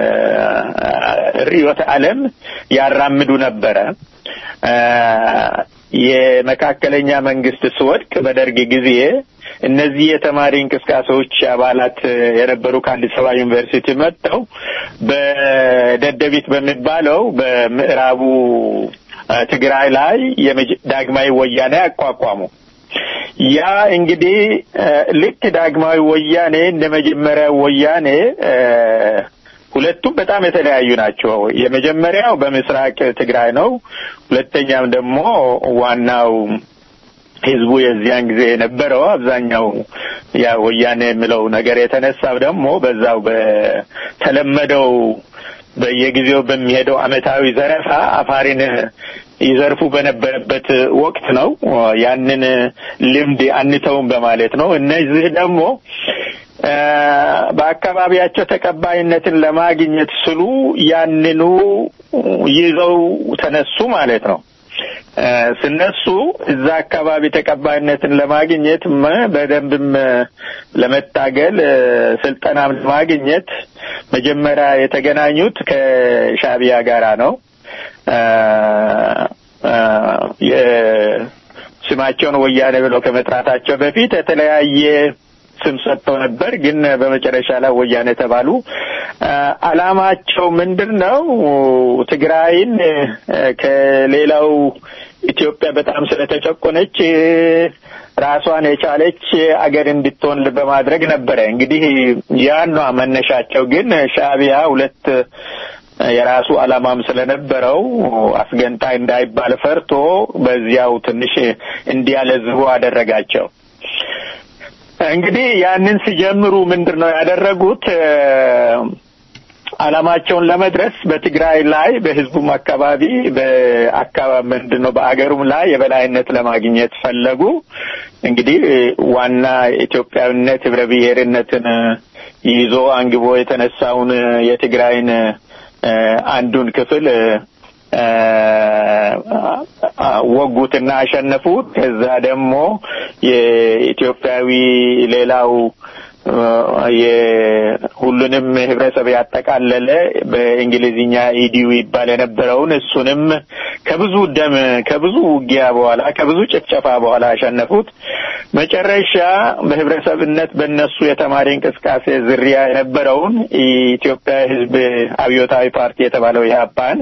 ርዕዮተ ዓለም ያራምዱ ነበረ። የመካከለኛ መንግስት ስወድቅ በደርግ ጊዜ እነዚህ የተማሪ እንቅስቃሴዎች አባላት የነበሩ ከአዲስ አበባ ዩኒቨርሲቲ መጥተው በደደቢት በሚባለው በምዕራቡ ትግራይ ላይ ዳግማዊ ወያኔ አቋቋሙ። ያ እንግዲህ ልክ ዳግማዊ ወያኔ እንደ መጀመሪያ ወያኔ ሁለቱም በጣም የተለያዩ ናቸው። የመጀመሪያው በምስራቅ ትግራይ ነው። ሁለተኛም ደግሞ ዋናው ህዝቡ የዚያን ጊዜ የነበረው አብዛኛው ያ ወያኔ የሚለው ነገር የተነሳው ደግሞ በዛው በተለመደው በየጊዜው በሚሄደው አመታዊ ዘረፋ አፋሪን ይዘርፉ በነበረበት ወቅት ነው። ያንን ልምድ አንተውም በማለት ነው። እነዚህ ደግሞ በአካባቢያቸው ተቀባይነትን ለማግኘት ስሉ ያንኑ ይዘው ተነሱ ማለት ነው። ስነሱ እዛ አካባቢ ተቀባይነትን ለማግኘት በደንብም ለመታገል ስልጠናም ለማግኘት መጀመሪያ የተገናኙት ከሻቢያ ጋራ ነው። ስማቸውን ወያኔ ብለው ከመጥራታቸው በፊት የተለያየ ስም ሰጥተው ነበር። ግን በመጨረሻ ላይ ወያኔ ተባሉ። አላማቸው ምንድን ነው? ትግራይን ከሌላው ኢትዮጵያ በጣም ስለተጨቆነች ራሷን የቻለች አገር እንድትሆን በማድረግ ነበረ። እንግዲህ ያን ነው መነሻቸው። ግን ሻቢያ ሁለት የራሱ አላማም ስለነበረው አስገንጣይ እንዳይባል ፈርቶ በዚያው ትንሽ እንዲያለዝቡ አደረጋቸው። እንግዲህ ያንን ሲጀምሩ ምንድን ነው ያደረጉት? አላማቸውን ለመድረስ በትግራይ ላይ በህዝቡም አካባቢ በአካባቢ ምንድን ነው በአገሩም ላይ የበላይነት ለማግኘት ፈለጉ። እንግዲህ ዋና ኢትዮጵያዊነት ህብረ ብሔርነትን ይዞ አንግቦ የተነሳውን የትግራይን አንዱን ክፍል ወጉትና አሸነፉት። ከዛ ደግሞ የኢትዮጵያዊ ሌላው የሁሉንም ህብረተሰብ ያጠቃለለ በእንግሊዝኛ ኢዲዩ ይባል የነበረውን እሱንም ከብዙ ደም ከብዙ ውጊያ በኋላ ከብዙ ጭፍጨፋ በኋላ አሸነፉት። መጨረሻ በህብረተሰብነት በእነሱ የተማሪ እንቅስቃሴ ዝርያ የነበረውን የኢትዮጵያ ህዝብ አብዮታዊ ፓርቲ የተባለው ኢህአፓን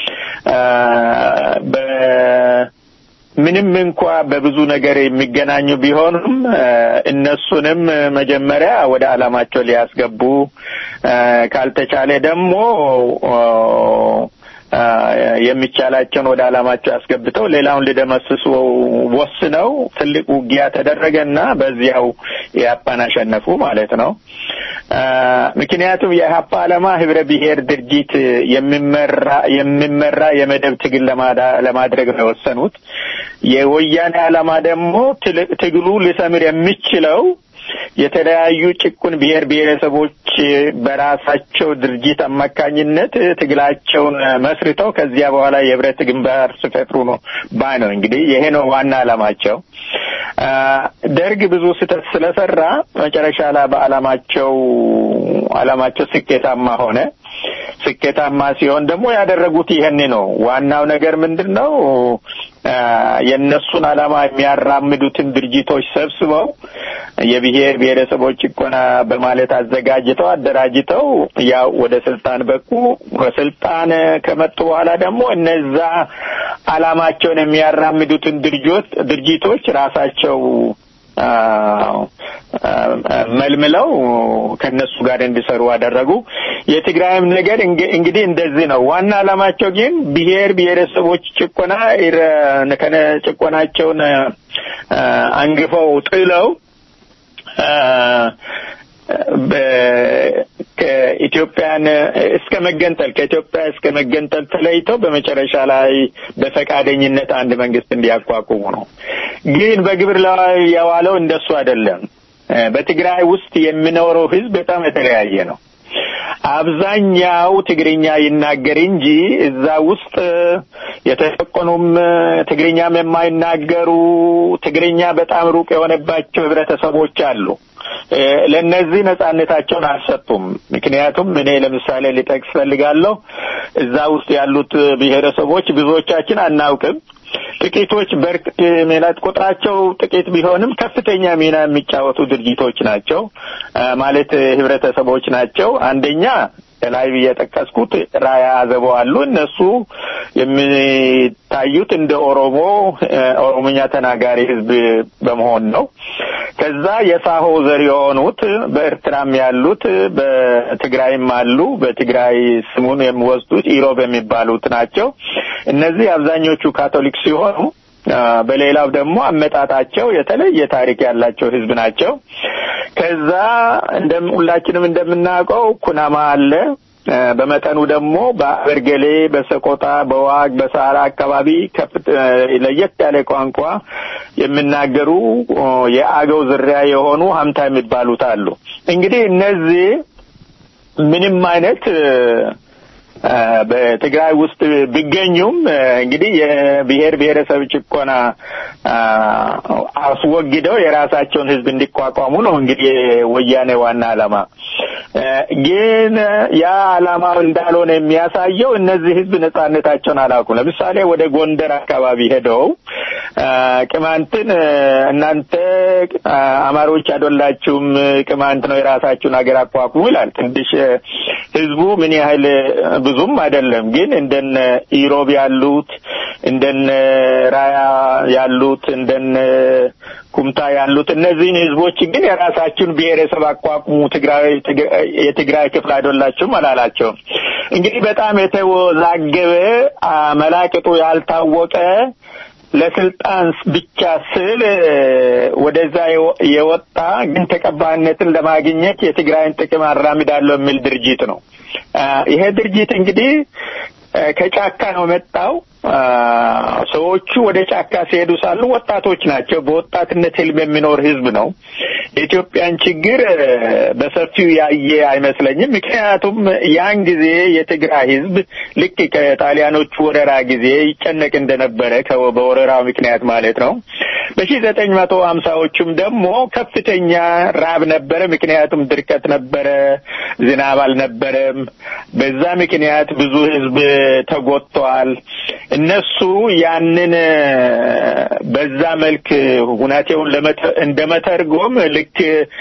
ምንም እንኳ በብዙ ነገር የሚገናኙ ቢሆኑም እነሱንም መጀመሪያ ወደ አላማቸው ሊያስገቡ ካልተቻለ ደግሞ የሚቻላቸውን ወደ አላማቸው አስገብተው ሌላውን ሊደመስሱ ወስነው ትልቅ ውጊያ ተደረገና በዚያው የኢህአፓን አሸነፉ ማለት ነው። ምክንያቱም የኢህአፓ ዓላማ ህብረ ብሔር ድርጅት የሚመራ የሚመራ የመደብ ትግል ለማድረግ ነው የወሰኑት። የወያኔ ዓላማ ደግሞ ትግሉ ሊሰምር የሚችለው የተለያዩ ጭቁን ብሔር ብሔረሰቦች በራሳቸው ድርጅት አማካኝነት ትግላቸውን መስርተው ከዚያ በኋላ የህብረት ግንባር ሲፈጥሩ ነው ባይ ነው። እንግዲህ ይሄ ነው ዋና ዓላማቸው። ደርግ ብዙ ስህተት ስለሰራ መጨረሻ ላይ በዓላማቸው ዓላማቸው ስኬታማ ሆነ። ስኬታማ ሲሆን ደግሞ ያደረጉት ይህን ነው። ዋናው ነገር ምንድን ነው? የእነሱን ዓላማ የሚያራምዱትን ድርጅቶች ሰብስበው የብሔር ብሔረሰቦች ጭቆና በማለት አዘጋጅተው አደራጅተው ያው ወደ ስልጣን በቁ። ስልጣን ከመጡ በኋላ ደግሞ እነዛ ዓላማቸውን የሚያራምዱትን ድርጅቶች ድርጅቶች ራሳቸው መልምለው ከነሱ ጋር እንዲሰሩ አደረጉ። የትግራይም ነገር እንግዲህ እንደዚህ ነው። ዋና ዓላማቸው ግን ብሔር ብሔረሰቦች ጭቆና ከነ ጭቆናቸውን አንግፈው ጥለው ከኢትዮጵያን እስከ መገንጠል ከኢትዮጵያ እስከ መገንጠል ተለይተው በመጨረሻ ላይ በፈቃደኝነት አንድ መንግስት እንዲያቋቁሙ ነው። ግን በግብር ላይ የዋለው እንደሱ አይደለም። በትግራይ ውስጥ የሚኖረው ህዝብ በጣም የተለያየ ነው። አብዛኛው ትግርኛ ይናገር እንጂ እዛ ውስጥ የተጨቆኑም ትግርኛም የማይናገሩ ትግርኛ በጣም ሩቅ የሆነባቸው ህብረተሰቦች አሉ። ለእነዚህ ነጻነታቸውን አልሰጡም። ምክንያቱም እኔ ለምሳሌ ሊጠቅስ ፈልጋለሁ እዛ ውስጥ ያሉት ብሔረሰቦች ብዙዎቻችን አናውቅም። ጥቂቶች በርቅ ሚናት ቁጥራቸው ጥቂት ቢሆንም ከፍተኛ ሚና የሚጫወቱ ድርጅቶች ናቸው ማለት ህብረተሰቦች ናቸው። አንደኛ ከላይ የጠቀስኩት ራያ አዘቦ አሉ። እነሱ የሚታዩት እንደ ኦሮሞ ኦሮሞኛ ተናጋሪ ህዝብ በመሆን ነው። ከዛ የሳሆ ዘር የሆኑት በኤርትራም ያሉት በትግራይም አሉ። በትግራይ ስሙን የሚወስዱት ኢሮብ የሚባሉት ናቸው። እነዚህ አብዛኞቹ ካቶሊክ ሲሆኑ በሌላው ደግሞ አመጣጣቸው የተለየ ታሪክ ያላቸው ህዝብ ናቸው። ከዛ እንደም ሁላችንም እንደምናውቀው ኩናማ አለ። በመጠኑ ደግሞ በአበርገሌ፣ በሰቆጣ፣ በዋግ፣ በሳራ አካባቢ ከፍት ለየት ያለ ቋንቋ የሚናገሩ የአገው ዝርያ የሆኑ ሀምታ የሚባሉት አሉ። እንግዲህ እነዚህ ምንም አይነት በትግራይ ውስጥ ቢገኙም እንግዲህ የብሔር ብሔረሰብ ጭቆና አስወግደው የራሳቸውን ህዝብ እንዲቋቋሙ ነው እንግዲህ ወያኔ ዋና ዓላማ። ግን ያ ዓላማው እንዳልሆነ የሚያሳየው እነዚህ ህዝብ ነጻነታቸውን አላውቁም። ለምሳሌ ወደ ጎንደር አካባቢ ሄደው ቅማንትን እናንተ አማሮች አይደላችሁም፣ ቅማንት ነው የራሳችሁን ሀገር አቋቁሙ ይላል። ትንሽ ህዝቡ ምን ያህል ብዙም አይደለም፣ ግን እንደነ ኢሮብ ያሉት እንደነ ራያ ያሉት እንደነ ኩምታ ያሉት እነዚህን ህዝቦች ግን የራሳችሁን ብሔረሰብ አቋቁሙ፣ ትግራይ የትግራይ ክፍል አይደላችሁም አላላቸውም። እንግዲህ በጣም የተወዛገበ መላቅጡ ያልታወቀ ለስልጣን ብቻ ስል ወደዛ የወጣ ግን ተቀባይነትን ለማግኘት የትግራይን ጥቅም አራምዳለሁ የሚል ድርጅት ነው። ይሄ ድርጅት እንግዲህ ከጫካ ነው መጣው። ሰዎቹ ወደ ጫካ ሲሄዱ ሳሉ ወጣቶች ናቸው። በወጣትነት ህልም የሚኖር ህዝብ ነው። የኢትዮጵያን ችግር በሰፊው ያየ አይመስለኝም። ምክንያቱም ያን ጊዜ የትግራይ ህዝብ ልክ ከጣሊያኖቹ ወረራ ጊዜ ይጨነቅ እንደነበረ በወረራው ምክንያት ማለት ነው። በሺህ ዘጠኝ መቶ ሀምሳዎቹም ደግሞ ከፍተኛ ራብ ነበረ። ምክንያቱም ድርቀት ነበረ፣ ዝናብ አልነበረም። በዛ ምክንያት ብዙ ህዝብ ተጎድተዋል። እነሱ ያንን በዛ መልክ ሁናቴውን እንደመተርጎም ልክ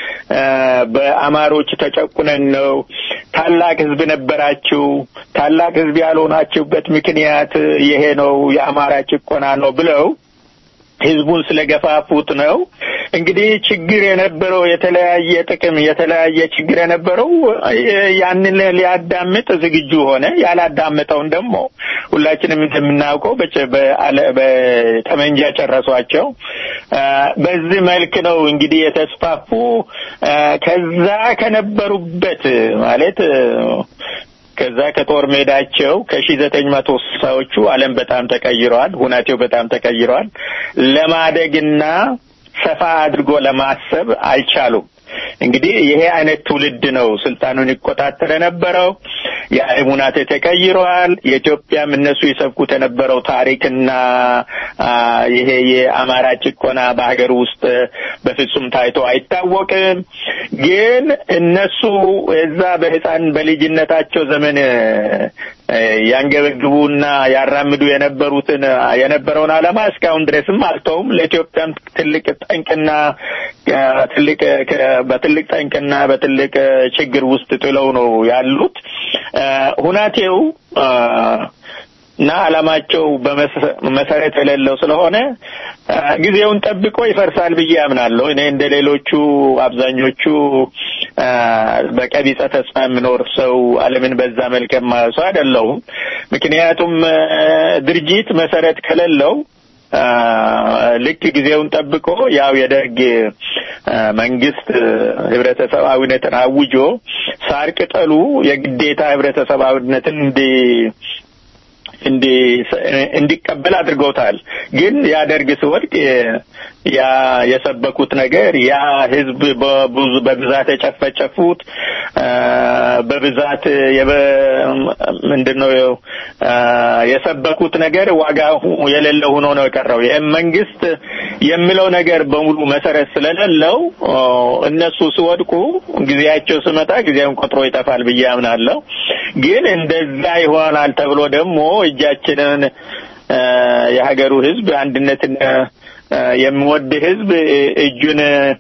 በአማሮች ተጨቁነን ነው ታላቅ ህዝብ ነበራችሁ፣ ታላቅ ህዝብ ያልሆናችሁበት ምክንያት ይሄ ነው፣ የአማራ ጭቆና ነው ብለው ህዝቡን ስለገፋፉት ነው። እንግዲህ ችግር የነበረው የተለያየ ጥቅም የተለያየ ችግር የነበረው ያንን ሊያዳምጥ ዝግጁ ሆነ። ያላዳመጠውን ደግሞ ሁላችንም እንደምናውቀው በጠመንጃ ጨረሷቸው። በዚህ መልክ ነው እንግዲህ የተስፋፉ ከዛ ከነበሩበት ማለት ከዛ ከጦር ሜዳቸው ከሺ ዘጠኝ መቶ ስልሳዎቹ ዓለም በጣም ተቀይረዋል። ሁናቴው በጣም ተቀይረዋል። ለማደግና ሰፋ አድርጎ ለማሰብ አልቻሉም። እንግዲህ ይሄ አይነት ትውልድ ነው ስልጣኑን ይቆጣጠር የነበረው። የዓለም ሁናቴ ተቀይረዋል። የኢትዮጵያም እነሱ የሰብኩት የነበረው ታሪክና ይሄ የአማራ ጭቆና በሀገር ውስጥ በፍጹም ታይቶ አይታወቅም። ግን እነሱ እዛ በህፃን በልጅነታቸው ዘመን ያንገበግቡና ያራምዱ የነበሩትን የነበረውን ዓላማ እስካሁን ድረስም አልተውም። ለኢትዮጵያም ትልቅ ጠንቅና ትልቅ በትልቅ ጠንቅና በትልቅ ችግር ውስጥ ጥለው ነው ያሉት። ሁናቴው እና ዓላማቸው በመሰረት የሌለው ስለሆነ ጊዜውን ጠብቆ ይፈርሳል ብዬ አምናለሁ። እኔ እንደ ሌሎቹ አብዛኞቹ በቀቢጸ ተስፋ የምኖር ሰው ዓለምን በዛ መልክ የማየው ሰው አይደለሁም። ምክንያቱም ድርጅት መሰረት ከሌለው ልክ ጊዜውን ጠብቆ ያው የደርግ መንግስት ህብረተሰባዊነትን አውጆ ሳር ቅጠሉ የግዴታ ህብረተሰባዊነትን እንዲ እንዲቀበል አድርገውታል። ግን ያ ደርግ ሲወድቅ ያ የሰበኩት ነገር ያ ህዝብ በብዙ በብዛት የጨፈጨፉት በብዛት ምንድነው የሰበኩት ነገር ዋጋ የሌለ ሆኖ ነው የቀረው። ይህም መንግስት የሚለው ነገር በሙሉ መሰረት ስለሌለው እነሱ ሲወድቁ ጊዜያቸው ስመጣ ጊዜውን ቆጥሮ ይጠፋል ብዬ አምናለሁ። ግን እንደዛ ይሆናል ተብሎ ደግሞ እጃችንን የሀገሩ ህዝብ አንድነትን የሚወድ ህዝብ እጁን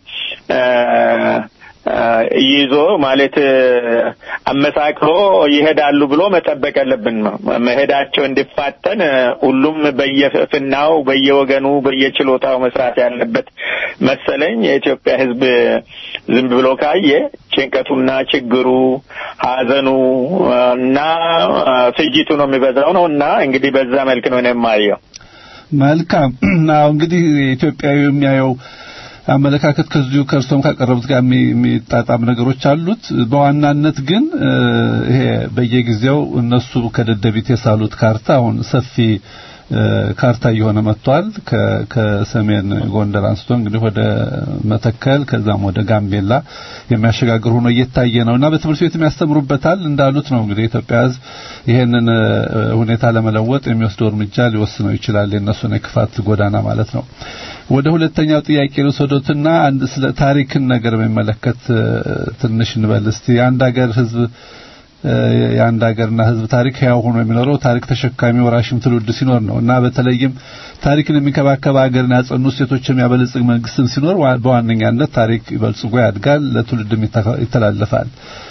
ይዞ ማለት አመሳክሮ ይሄዳሉ ብሎ መጠበቅ ያለብን ነው። መሄዳቸው እንዲፋጠን ሁሉም በየፍናው በየወገኑ በየችሎታው መስራት ያለበት መሰለኝ። የኢትዮጵያ ህዝብ ዝም ብሎ ካየ ጭንቀቱና ችግሩ፣ ሀዘኑ እና ፍጅቱ ነው የሚበዛው ነው እና እንግዲህ በዛ መልክ ነው የማየው። መልካም አዎ እንግዲህ ኢትዮጵያዊ የሚያየው አመለካከት ከዚሁ ከእርሶም ካቀረቡት ጋር የሚጣጣም ነገሮች አሉት። በዋናነት ግን ይሄ በየጊዜው እነሱ ከደደቢት የሳሉት ካርታ አሁን ሰፊ ካርታ እየሆነ መጥቷል። ከሰሜን ጎንደር አንስቶ እንግዲህ ወደ መተከል ከዛም ወደ ጋምቤላ የሚያሸጋግር ሆኖ እየታየ ነው እና በትምህርት ቤት የሚያስተምሩበታል እንዳሉት ነው እንግዲህ ኢትዮጵያ ሕዝብ ይሄንን ሁኔታ ለመለወጥ የሚወስደው እርምጃ ሊወስነው ይችላል። የእነሱን የክፋት ጎዳና ማለት ነው። ወደ ሁለተኛው ጥያቄ ልውሰዶትና አንድ ስለ ታሪክን ነገር በሚመለከት ትንሽ እንበል እስቲ የአንድ ሀገር ሕዝብ የአንድ ሀገርና ህዝብ ታሪክ ያው ሆኖ የሚኖረው ታሪክ ተሸካሚ ወራሽም ትውልድ ሲኖር ነው እና በተለይም ታሪክን የሚከባከብ ሀገርን ያጸኑ ሴቶች የሚያበለጽግ መንግስትም ሲኖር በዋነኛነት ታሪክ ይበልጽጎ ያድጋል፣ ለትውልድም ይተላለፋል።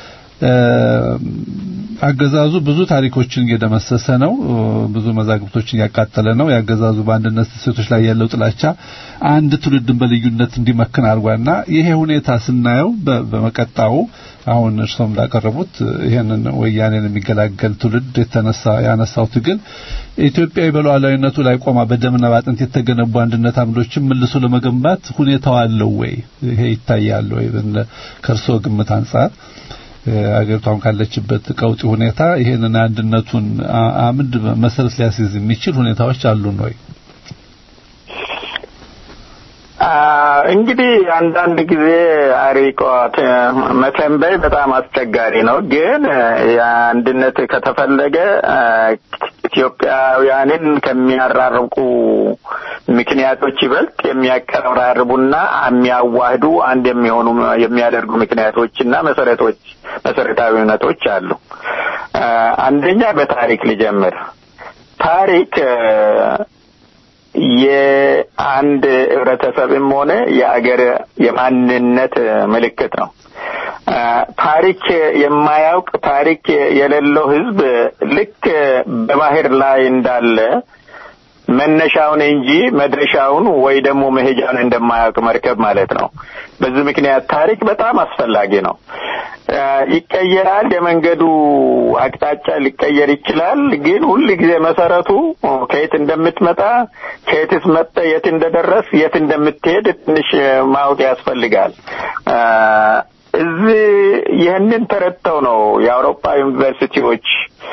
አገዛዙ ብዙ ታሪኮችን እየደመሰሰ ነው። ብዙ መዛግብቶችን እያቃጠለ ነው። የአገዛዙ በአንድነት ሴቶች ላይ ያለው ጥላቻ አንድ ትውልድን በልዩነት እንዲመክን አድርጓልና ይሄ ሁኔታ ስናየው በመቀጣው አሁን እርሶም እንዳቀረቡት ይሄንን ወያኔን የሚገላገል ትውልድ የተነሳ ያነሳው ትግል ኢትዮጵያዊ በሉዓላዊነቱ ላይ ቆማ በደምና በአጥንት የተገነቡ አንድነት አምዶችን መልሶ ለመገንባት ሁኔታው አለው ወይ? ይሄ ይታያል ወይ? ከእርሶ ግምት አንጻር አገሪቷም ካለችበት ቀውጢ ሁኔታ ይሄንን አንድነቱን አምድ መሰረት ሊያስይዝ የሚችል ሁኔታዎች አሉን ወይ? እንግዲህ አንዳንድ ጊዜ አሪቆት መተንበይ በጣም አስቸጋሪ ነው። ግን የአንድነት ከተፈለገ ኢትዮጵያውያንን ከሚያራርቁ ምክንያቶች ይበልጥ የሚያቀራርቡና የሚያዋህዱ አንድ የሚሆኑ የሚያደርጉ ምክንያቶችና መሰረቶች መሰረታዊ እውነቶች አሉ። አንደኛ በታሪክ ልጀምር። ታሪክ የአንድ ህብረተሰብም ሆነ የአገር የማንነት ምልክት ነው። ታሪክ የማያውቅ ታሪክ የሌለው ህዝብ ልክ በባህር ላይ እንዳለ መነሻውን እንጂ መድረሻውን ወይ ደግሞ መሄጃውን እንደማያውቅ መርከብ ማለት ነው። በዚህ ምክንያት ታሪክ በጣም አስፈላጊ ነው። ይቀየራል። የመንገዱ አቅጣጫ ሊቀየር ይችላል። ግን ሁል ጊዜ መሰረቱ ከየት እንደምትመጣ ከየትስ መጠ የት እንደደረስ የት እንደምትሄድ ትንሽ ማወቅ ያስፈልጋል። እዚህ ይህንን ተረድተው ነው የአውሮፓ ዩኒቨርሲቲዎች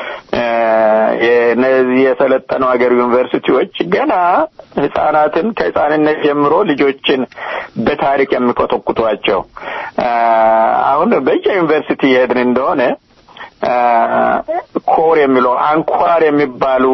እነዚህ የሰለጠኑ ሀገር ዩኒቨርሲቲዎች ገና ህጻናትን ከህጻንነት ጀምሮ ልጆችን በታሪክ የሚኮተኩቷቸው። አሁን በየዩኒቨርሲቲ የሄድን እንደሆነ ኮር የሚለው አንኳር የሚባሉ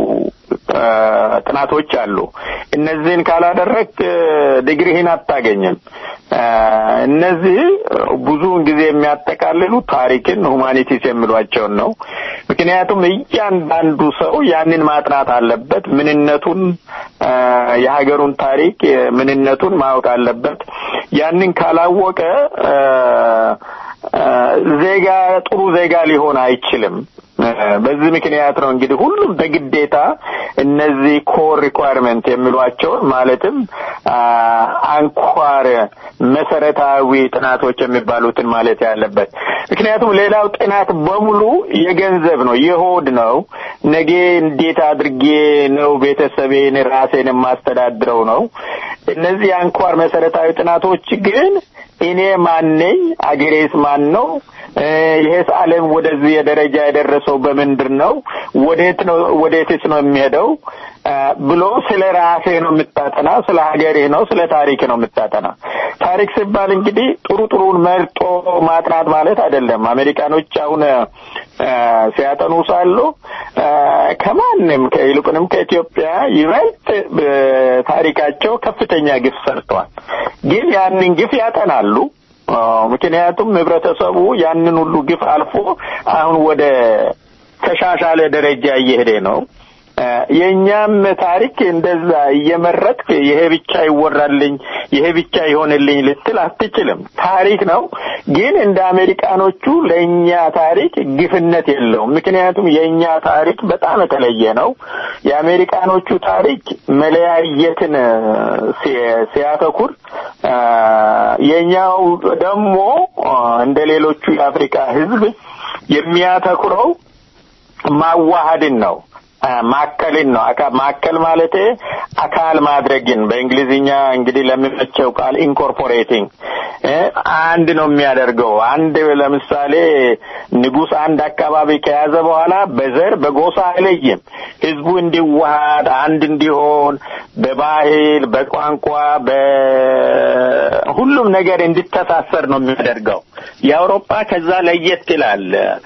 ጥናቶች አሉ። እነዚህን ካላደረግ ዲግሪህን አታገኝም። እነዚህ ብዙውን ጊዜ የሚያጠቃልሉ ታሪክን፣ ሁማኒቲስ የሚሏቸውን ነው። ምክንያቱም እያንዳንዱ ሰው ያንን ማጥናት አለበት። ምንነቱን የሀገሩን ታሪክ ምንነቱን ማወቅ አለበት። ያንን ካላወቀ ዜጋ ጥሩ ዜጋ ሊሆን አይችልም። በዚህ ምክንያት ነው እንግዲህ ሁሉም በግዴታ እነዚህ ኮር ሪኳርመንት የሚሏቸውን ማለትም አንኳር መሰረታዊ ጥናቶች የሚባሉትን ማለት ያለበት። ምክንያቱም ሌላው ጥናት በሙሉ የገንዘብ ነው፣ የሆድ ነው። ነገ እንዴት አድርጌ ነው ቤተሰቤን ራሴን የማስተዳድረው ነው። እነዚህ አንኳር መሰረታዊ ጥናቶች ግን እኔ ማን ነኝ? አገሬስ ማን ነው? ይሄስ ዓለም ወደዚህ የደረጃ የደረሰው በምንድን ነው? ወዴት ነው ወዴትስ ነው የሚሄደው ብሎ ስለ ራሴ ነው የምታጠና፣ ስለ ሀገሬ ነው፣ ስለ ታሪክ ነው የምታጠና። ታሪክ ሲባል እንግዲህ ጥሩ ጥሩን መርጦ ማጥናት ማለት አይደለም። አሜሪካኖች አሁን ሲያጠኑ ሳሉ ከማንም ይልቁንም ከኢትዮጵያ ይበልጥ ታሪካቸው ከፍተኛ ግፍ ሰርተዋል። ግን ያንን ግፍ ያጠናሉ። ምክንያቱም ህብረተሰቡ ያንን ሁሉ ግፍ አልፎ አሁን ወደ ተሻሻለ ደረጃ እየሄደ ነው። የእኛም ታሪክ እንደዛ እየመረጥክ ይሄ ብቻ ይወራልኝ፣ ይሄ ብቻ ይሆንልኝ ልትል አትችልም። ታሪክ ነው፣ ግን እንደ አሜሪካኖቹ ለእኛ ታሪክ ግፍነት የለውም። ምክንያቱም የእኛ ታሪክ በጣም የተለየ ነው። የአሜሪካኖቹ ታሪክ መለያየትን ሲያተኩር፣ የእኛው ደግሞ እንደ ሌሎቹ የአፍሪካ ህዝብ የሚያተኩረው ማዋሃድን ነው። ማከልን ነው። ማከል ማለት አካል ማድረግን በእንግሊዝኛ እንግዲህ ለሚመቸው ቃል ኢንኮርፖሬቲንግ አንድ ነው የሚያደርገው። አንድ ለምሳሌ ንጉሥ አንድ አካባቢ ከያዘ በኋላ በዘር በጎሳ አይለይም። ህዝቡ እንዲዋሃድ አንድ እንዲሆን በባህል፣ በቋንቋ፣ በሁሉም ነገር እንዲተሳሰር ነው የሚያደርገው። የአውሮፓ ከዛ ለየት ይላል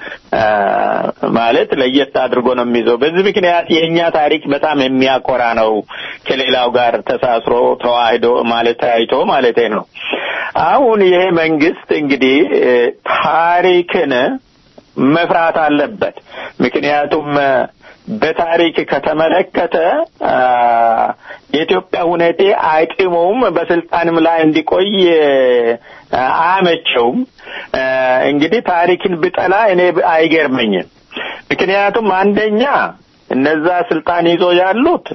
ማለት ለየት አድርጎ ነው የሚይዘው። በዚህ ምክንያት የእኛ ታሪክ በጣም የሚያኮራ ነው። ከሌላው ጋር ተሳስሮ ተዋህዶ ማለት ታይቶ ማለት ነው። አሁን ይሄ መንግስት እንግዲህ ታሪክን መፍራት አለበት። ምክንያቱም በታሪክ ከተመለከተ የኢትዮጵያ ሁኔቴ አይጥመውም፣ በስልጣንም ላይ እንዲቆይ አያመቸውም። እንግዲህ ታሪክን ብጠላ እኔ አይገርመኝም። ምክንያቱም አንደኛ እነዛ ስልጣን ይዞ ያሉት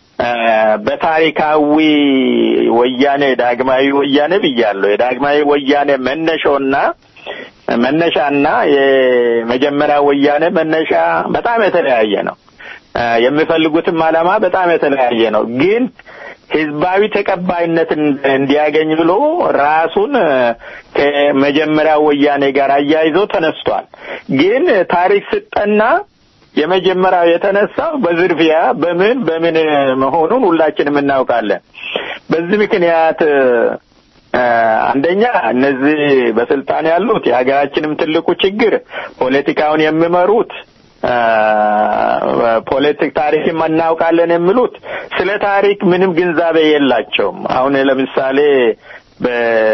በታሪካዊ ወያኔ ዳግማዊ ወያኔ ብያለሁ። የዳግማዊ ወያኔ መነሻውና መነሻና የመጀመሪያ ወያኔ መነሻ በጣም የተለያየ ነው። የሚፈልጉትም ዓላማ በጣም የተለያየ ነው። ግን ህዝባዊ ተቀባይነትን እንዲያገኝ ብሎ ራሱን ከመጀመሪያ ወያኔ ጋር አያይዞ ተነስቷል። ግን ታሪክ ስጠና የመጀመሪያው የተነሳው በዝርፊያ በምን በምን መሆኑን ሁላችንም እናውቃለን። በዚህ ምክንያት አንደኛ እነዚህ በስልጣን ያሉት የሀገራችንም ትልቁ ችግር ፖለቲካውን የሚመሩት ፖለቲክ ታሪክም እናውቃለን የሚሉት ስለ ታሪክ ምንም ግንዛቤ የላቸውም። አሁን ለምሳሌ በ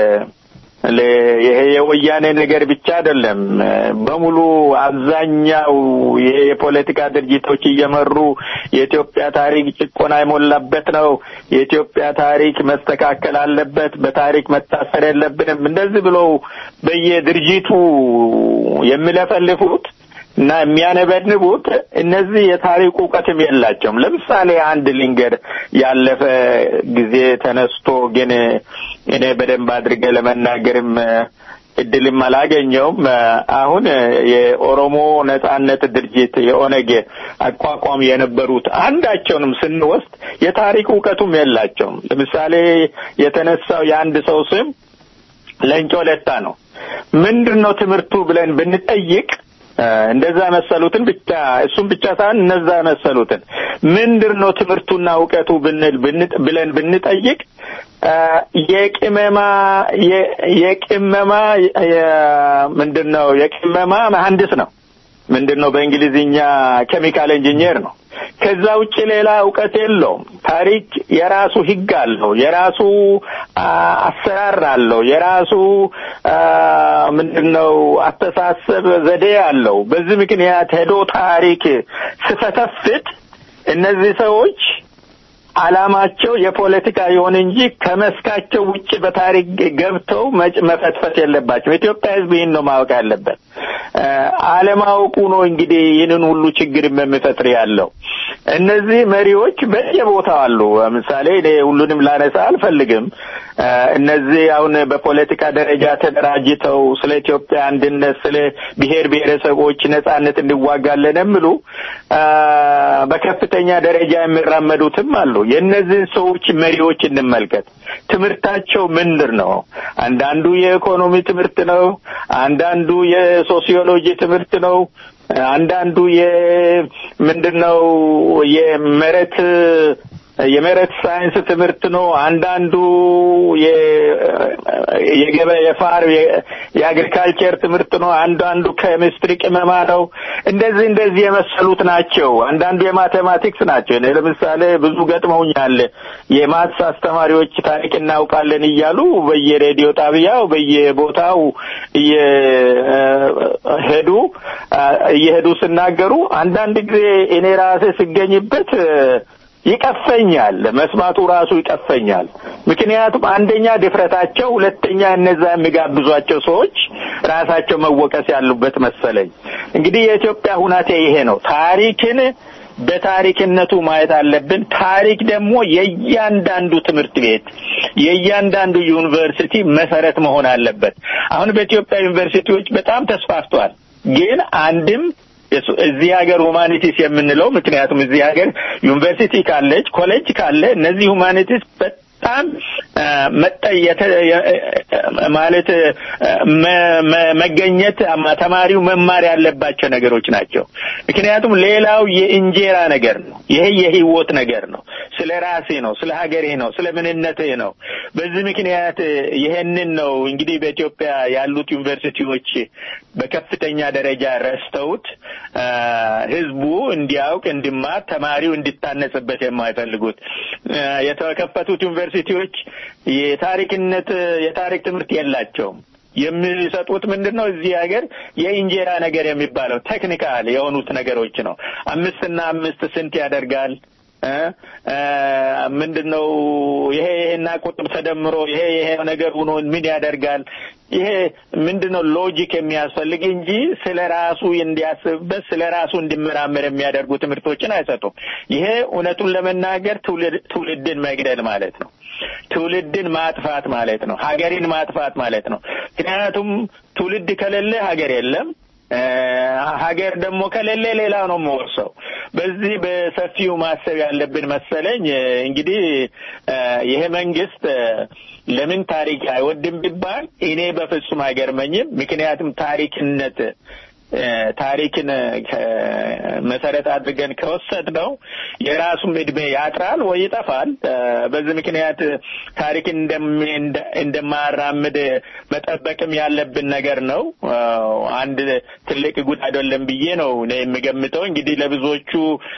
ይሄ የወያኔ ነገር ብቻ አይደለም። በሙሉ አብዛኛው ይሄ የፖለቲካ ድርጅቶች እየመሩ የኢትዮጵያ ታሪክ ጭቆና የሞላበት ነው፣ የኢትዮጵያ ታሪክ መስተካከል አለበት፣ በታሪክ መታሰር የለብንም እንደዚህ ብለው በየድርጅቱ የሚለፈልፉት እና የሚያነበንቡት እነዚህ የታሪክ እውቀትም የላቸውም። ለምሳሌ አንድ ልንገር፣ ያለፈ ጊዜ ተነስቶ ግን እኔ በደንብ አድርጌ ለመናገርም እድልም አላገኘውም። አሁን የኦሮሞ ነጻነት ድርጅት የኦነግ አቋቋም የነበሩት አንዳቸውንም ስንወስድ የታሪክ እውቀቱም የላቸውም። ለምሳሌ የተነሳው የአንድ ሰው ስም ለንጮ ለታ ነው። ምንድን ነው ትምህርቱ ብለን ብንጠይቅ እንደዛ መሰሉትን ብቻ እሱም ብቻ ሳይሆን እነዛ መሰሉትን ምንድን ነው ትምህርቱና እውቀቱ ብንል ብለን ብንጠይቅ የቅመማ የቅመማ ምንድን ነው የቅመማ መሐንዲስ ነው። ምንድን ነው በእንግሊዝኛ ኬሚካል ኢንጂኒየር ነው። ከዛ ውጭ ሌላ እውቀት የለውም። ታሪክ የራሱ ሕግ አለው፣ የራሱ አሰራር አለው፣ የራሱ ምንድነው አስተሳሰብ ዘዴ አለው። በዚህ ምክንያት ሄዶ ታሪክ ስፈተፍት እነዚህ ሰዎች አላማቸው የፖለቲካ ይሁን እንጂ ከመስካቸው ውጭ በታሪክ ገብተው መፈትፈት የለባቸው። ኢትዮጵያ ሕዝብ ይህን ነው ማወቅ ያለበት። አለማወቁ ነው እንግዲህ ይህንን ሁሉ ችግር የሚፈጥር ያለው። እነዚህ መሪዎች በየቦታው አሉ። ለምሳሌ እኔ ሁሉንም ላነሳ አልፈልግም። እነዚህ አሁን በፖለቲካ ደረጃ ተደራጅተው ስለ ኢትዮጵያ አንድነት፣ ስለ ብሔር ብሔረሰቦች ነጻነት እንዋጋለን የሚሉ በከፍተኛ ደረጃ የሚራመዱትም አሉ። የእነዚህን ሰዎች መሪዎች እንመልከት። ትምህርታቸው ምንድን ነው? አንዳንዱ የኢኮኖሚ ትምህርት ነው። አንዳንዱ የሶሲዮሎጂ ትምህርት ነው። አንዳንዱ የምንድን ነው የመሬት የመሬት ሳይንስ ትምህርት ነው። አንዳንዱ የገበያ የፋር የአግሪካልቸር ትምህርት ነው። አንዳንዱ ኬሚስትሪ ቅመማ ነው። እንደዚህ እንደዚህ የመሰሉት ናቸው። አንዳንዱ የማቴማቲክስ ናቸው። እኔ ለምሳሌ ብዙ ገጥመውኛል። የማትስ አስተማሪዎች ታሪክ እናውቃለን እያሉ በየሬዲዮ ጣቢያው በየቦታው እየሄዱ እየሄዱ ሲናገሩ አንዳንድ ጊዜ እኔ ራሴ ስገኝበት ይቀፈኛል። መስማቱ ራሱ ይቀፈኛል። ምክንያቱም አንደኛ ድፍረታቸው፣ ሁለተኛ እነዛ የሚጋብዟቸው ሰዎች ራሳቸው መወቀስ ያሉበት መሰለኝ። እንግዲህ የኢትዮጵያ ሁናቴ ይሄ ነው። ታሪክን በታሪክነቱ ማየት አለብን። ታሪክ ደግሞ የእያንዳንዱ ትምህርት ቤት የእያንዳንዱ ዩኒቨርሲቲ መሰረት መሆን አለበት። አሁን በኢትዮጵያ ዩኒቨርሲቲዎች በጣም ተስፋፍቷል። ግን አንድም እዚህ ሀገር ሁማኒቲስ የምንለው ምክንያቱም እዚህ ሀገር ዩኒቨርሲቲ ካለች ኮሌጅ ካለ እነዚህ ሁማኒቲስ በጣም መጠየተ ማለት መገኘት ተማሪው መማር ያለባቸው ነገሮች ናቸው። ምክንያቱም ሌላው የእንጀራ ነገር ነው። ይሄ የህይወት ነገር ነው። ስለ ራሴ ነው፣ ስለ ሀገሬ ነው፣ ስለ ምንነቴ ነው። በዚህ ምክንያት ይሄንን ነው እንግዲህ በኢትዮጵያ ያሉት ዩኒቨርሲቲዎች በከፍተኛ ደረጃ ረስተውት ህዝቡ እንዲያውቅ፣ እንዲማር፣ ተማሪው እንዲታነጽበት የማይፈልጉት የተከፈቱት ዩኒቨርሲቲዎች የታሪክነት የታሪክ ትምህርት የላቸውም። የሚሰጡት ምንድን ነው? እዚህ ሀገር የእንጀራ ነገር የሚባለው ቴክኒካል የሆኑት ነገሮች ነው። አምስትና አምስት ስንት ያደርጋል? ምንድን ነው ይሄ ይሄና ቁጥር ተደምሮ ይሄ ይሄ ነገር ሆኖ ምን ያደርጋል? ይሄ ምንድን ነው ሎጂክ የሚያስፈልግ እንጂ ስለ ራሱ እንዲያስብበት ስለ ራሱ እንዲመራመር የሚያደርጉ ትምህርቶችን አይሰጡም። ይሄ እውነቱን ለመናገር ትውልድን መግደል ማለት ነው። ትውልድን ማጥፋት ማለት ነው። ሀገርን ማጥፋት ማለት ነው። ምክንያቱም ትውልድ ከሌለ ሀገር የለም። ሀገር ደግሞ ከሌለ ሌላ ነው የምወርሰው። በዚህ በሰፊው ማሰብ ያለብን መሰለኝ። እንግዲህ ይሄ መንግስት ለምን ታሪክ አይወድም ቢባል እኔ በፍጹም አይገርመኝም። ምክንያቱም ታሪክነት ታሪክን መሰረት አድርገን ከወሰድነው የራሱም እድሜ ያጥራል ወይ ይጠፋል። በዚህ ምክንያት ታሪክን እንደማያራምድ መጠበቅም ያለብን ነገር ነው። አንድ ትልቅ ጉድ አይደለም ብዬ ነው እኔ የምገምተው። እንግዲህ ለብዙዎቹ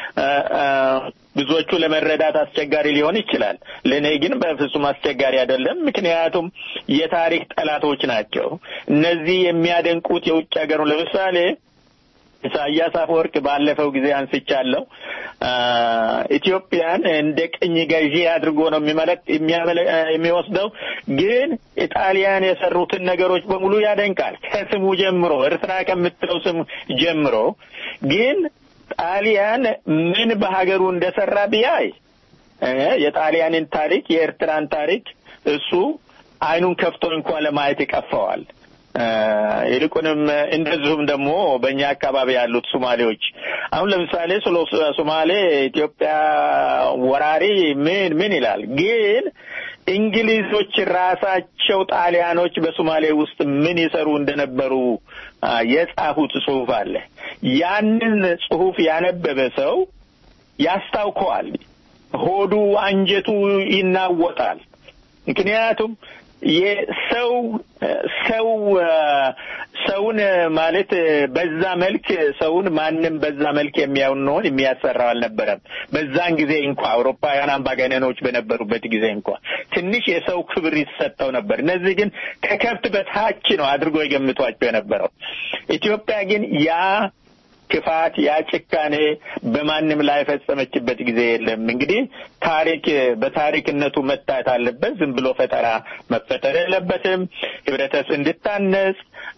ብዙዎቹ ለመረዳት አስቸጋሪ ሊሆን ይችላል። ለእኔ ግን በፍጹም አስቸጋሪ አይደለም። ምክንያቱም የታሪክ ጠላቶች ናቸው። እነዚህ የሚያደንቁት የውጭ ሀገሩ ለምሳሌ ኢሳያስ አፈወርቅ ባለፈው ጊዜ አንስቻለሁ። ኢትዮጵያን እንደ ቅኝ ገዢ አድርጎ ነው የሚመለክ የሚወስደው። ግን ኢጣሊያን የሰሩትን ነገሮች በሙሉ ያደንቃል ከስሙ ጀምሮ ኤርትራ ከምትለው ስሙ ጀምሮ ግን ጣሊያን ምን በሀገሩ እንደሰራ ቢያይ የጣሊያንን ታሪክ የኤርትራን ታሪክ እሱ አይኑን ከፍቶ እንኳን ለማየት ይቀፈዋል። ይልቁንም እንደዚሁም ደግሞ በእኛ አካባቢ ያሉት ሶማሌዎች አሁን ለምሳሌ ስለ ሶማሌ ኢትዮጵያ ወራሪ ምን ምን ይላል ግን እንግሊዞች ራሳቸው ጣሊያኖች በሶማሌ ውስጥ ምን ይሰሩ እንደነበሩ የጻፉት ጽሁፍ አለ። ያንን ጽሁፍ ያነበበ ሰው ያስታውከዋል። ሆዱ አንጀቱ ይናወጣል። ምክንያቱም የሰው ሰው ሰውን ማለት በዛ መልክ ሰውን ማንም በዛ መልክ የሚያውነውን የሚያሰራው አልነበረም። በዛን ጊዜ እንኳ አውሮፓውያን አምባገነኖች በነበሩበት ጊዜ እንኳ ትንሽ የሰው ክብር ይሰጠው ነበር። እነዚህ ግን ከከብት በታች ነው አድርጎ የገምቷቸው የነበረው። ኢትዮጵያ ግን ያ ክፋት ያ ጭካኔ በማንም ላይ የፈጸመችበት ጊዜ የለም። እንግዲህ ታሪክ በታሪክነቱ መታየት አለበት። ዝም ብሎ ፈጠራ መፈጠር የለበትም። ህብረተሰብ እንድታነጽ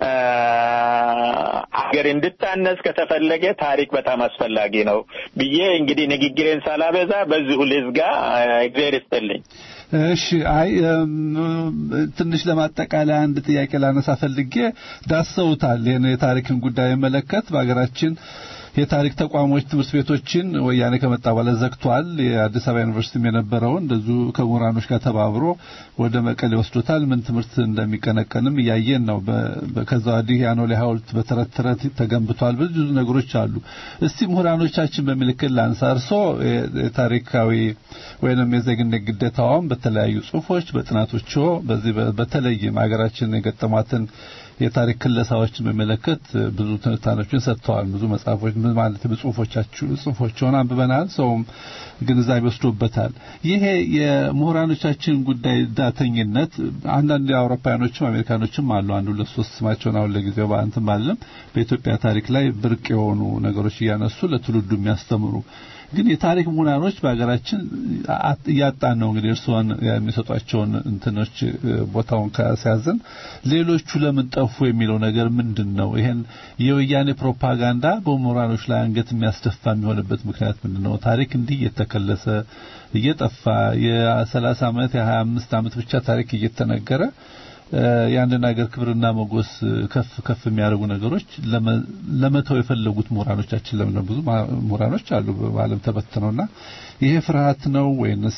አገር እንድታነጽ ከተፈለገ ታሪክ በጣም አስፈላጊ ነው ብዬ እንግዲህ ንግግሬን ሳላበዛ በዚሁ ልዝጋ። እግዚአብሔር ይስጥልኝ። እሺ አይ ትንሽ ለማጠቃለያ አንድ ጥያቄ ላነሳ ፈልጌ ዳሰውታል። ይህን የታሪክን ጉዳይ መለከት በሀገራችን የታሪክ ተቋሞች ትምህርት ቤቶችን ወያኔ ከመጣ በኋላ ዘግቷል። የአዲስ አበባ ዩኒቨርሲቲም የነበረውን እንደዚሁ ከምሁራኖች ጋር ተባብሮ ወደ መቀሌ ወስዶታል። ምን ትምህርት እንደሚቀነቀንም እያየን ነው። ከዛ ወዲህ የአኖሌ ሐውልት በተረት ተረት ተገንብቷል። ብዙ ነገሮች አሉ። እስቲ ምሁራኖቻችን በምልክት ላንሳ። እርሶ የታሪካዊ ወይንም የዜግነት ግዴታውን በተለያዩ ጽሁፎች፣ በጥናቶች በዚህ በተለይም ሀገራችን የገጠሟትን የታሪክ ክለሳዎችን በሚመለከት ብዙ ትንታኔዎችን ሰጥተዋል። ብዙ መጽሐፎች ማለት በጽሁፎቻችሁ ጽሁፎችን አንብበናል። ሰውም ግንዛቤ ወስዶበታል። ይሄ የምሁራኖቻችን ጉዳይ ዳተኝነት አንዳንድ አውሮፓውያኖችም አሜሪካኖችም አሉ። አንዱ ለሶስት ስማቸውን አሁን ለጊዜው በአንትም አለም በኢትዮጵያ ታሪክ ላይ ብርቅ የሆኑ ነገሮች እያነሱ ለትውልዱ የሚያስተምሩ ግን የታሪክ ምሁራኖች በሀገራችን እያጣን ነው። እንግዲህ እርስዎን የሚሰጧቸውን እንትኖች ቦታውን ከሲያዝን ሌሎቹ ለምን ጠፉ የሚለው ነገር ምንድን ነው? ይሄን የወያኔ ፕሮፓጋንዳ በምሁራኖች ላይ አንገት የሚያስደፋ የሚሆንበት ምክንያት ምንድን ነው? ታሪክ እንዲህ እየተከለሰ እየጠፋ የሰላሳ ዓመት የሀያ አምስት ዓመት ብቻ ታሪክ እየተነገረ የአንድን ሀገር ክብርና ሞገስ ከፍ ከፍ የሚያደርጉ ነገሮች ለመተው የፈለጉት ምሁራኖቻችን ለምን ብዙ ምሁራኖች አሉ በዓለም ተበትነውና ይሄ ፍርሃት ነው ወይንስ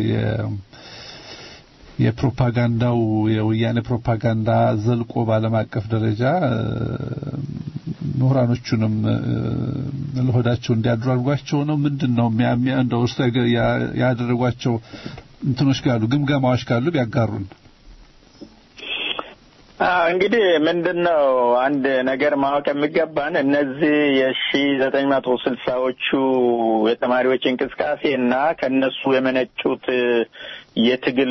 የፕሮፓጋንዳው የወያኔ ፕሮፓጋንዳ ዘልቆ በዓለም አቀፍ ደረጃ ምሁራኖቹንም ለሆዳቸው እንዲያድሩ አድርጓቸው ነው ምንድን ነው እንደው እርሱ ያደረጓቸው እንትኖች ካሉ ግምገማዎች ካሉ ቢያጋሩን እንግዲህ ምንድን ነው አንድ ነገር ማወቅ የሚገባን እነዚህ የሺ ዘጠኝ መቶ ስልሳዎቹ የተማሪዎች እንቅስቃሴ እና ከነሱ የመነጩት የትግል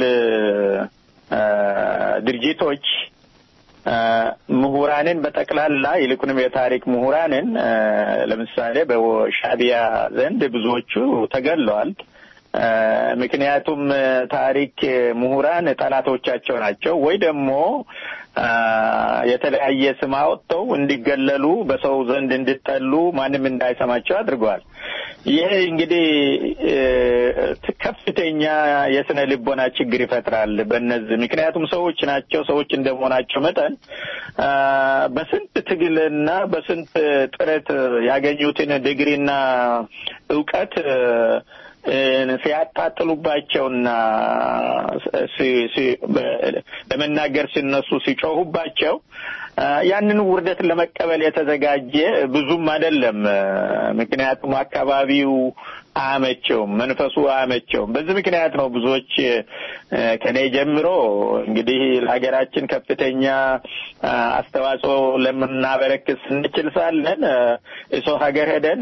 ድርጅቶች ምሁራንን በጠቅላላ ይልቁንም የታሪክ ምሁራንን ለምሳሌ በሻቢያ ዘንድ ብዙዎቹ ተገለዋል። ምክንያቱም ታሪክ ምሁራን ጠላቶቻቸው ናቸው ወይ ደግሞ የተለያየ ስም አወጥተው እንዲገለሉ በሰው ዘንድ እንዲጠሉ ማንም እንዳይሰማቸው አድርገዋል። ይሄ እንግዲህ ከፍተኛ የስነ ልቦና ችግር ይፈጥራል በእነዚህ ምክንያቱም ሰዎች ናቸው። ሰዎች እንደመሆናቸው መጠን በስንት ትግልና በስንት ጥረት ያገኙትን ዲግሪና እውቀት ሲያጣጥሉባቸውና ለመናገር ሲነሱ ሲጮሁባቸው ያንን ውርደት ለመቀበል የተዘጋጀ ብዙም አይደለም። ምክንያቱም አካባቢው አያመቸውም፣ መንፈሱ አያመቸውም። በዚህ ምክንያት ነው ብዙዎች ከኔ ጀምሮ እንግዲህ ለሀገራችን ከፍተኛ አስተዋጽኦ ለምናበረክት ስንችል ሳለን የሰው ሀገር ሄደን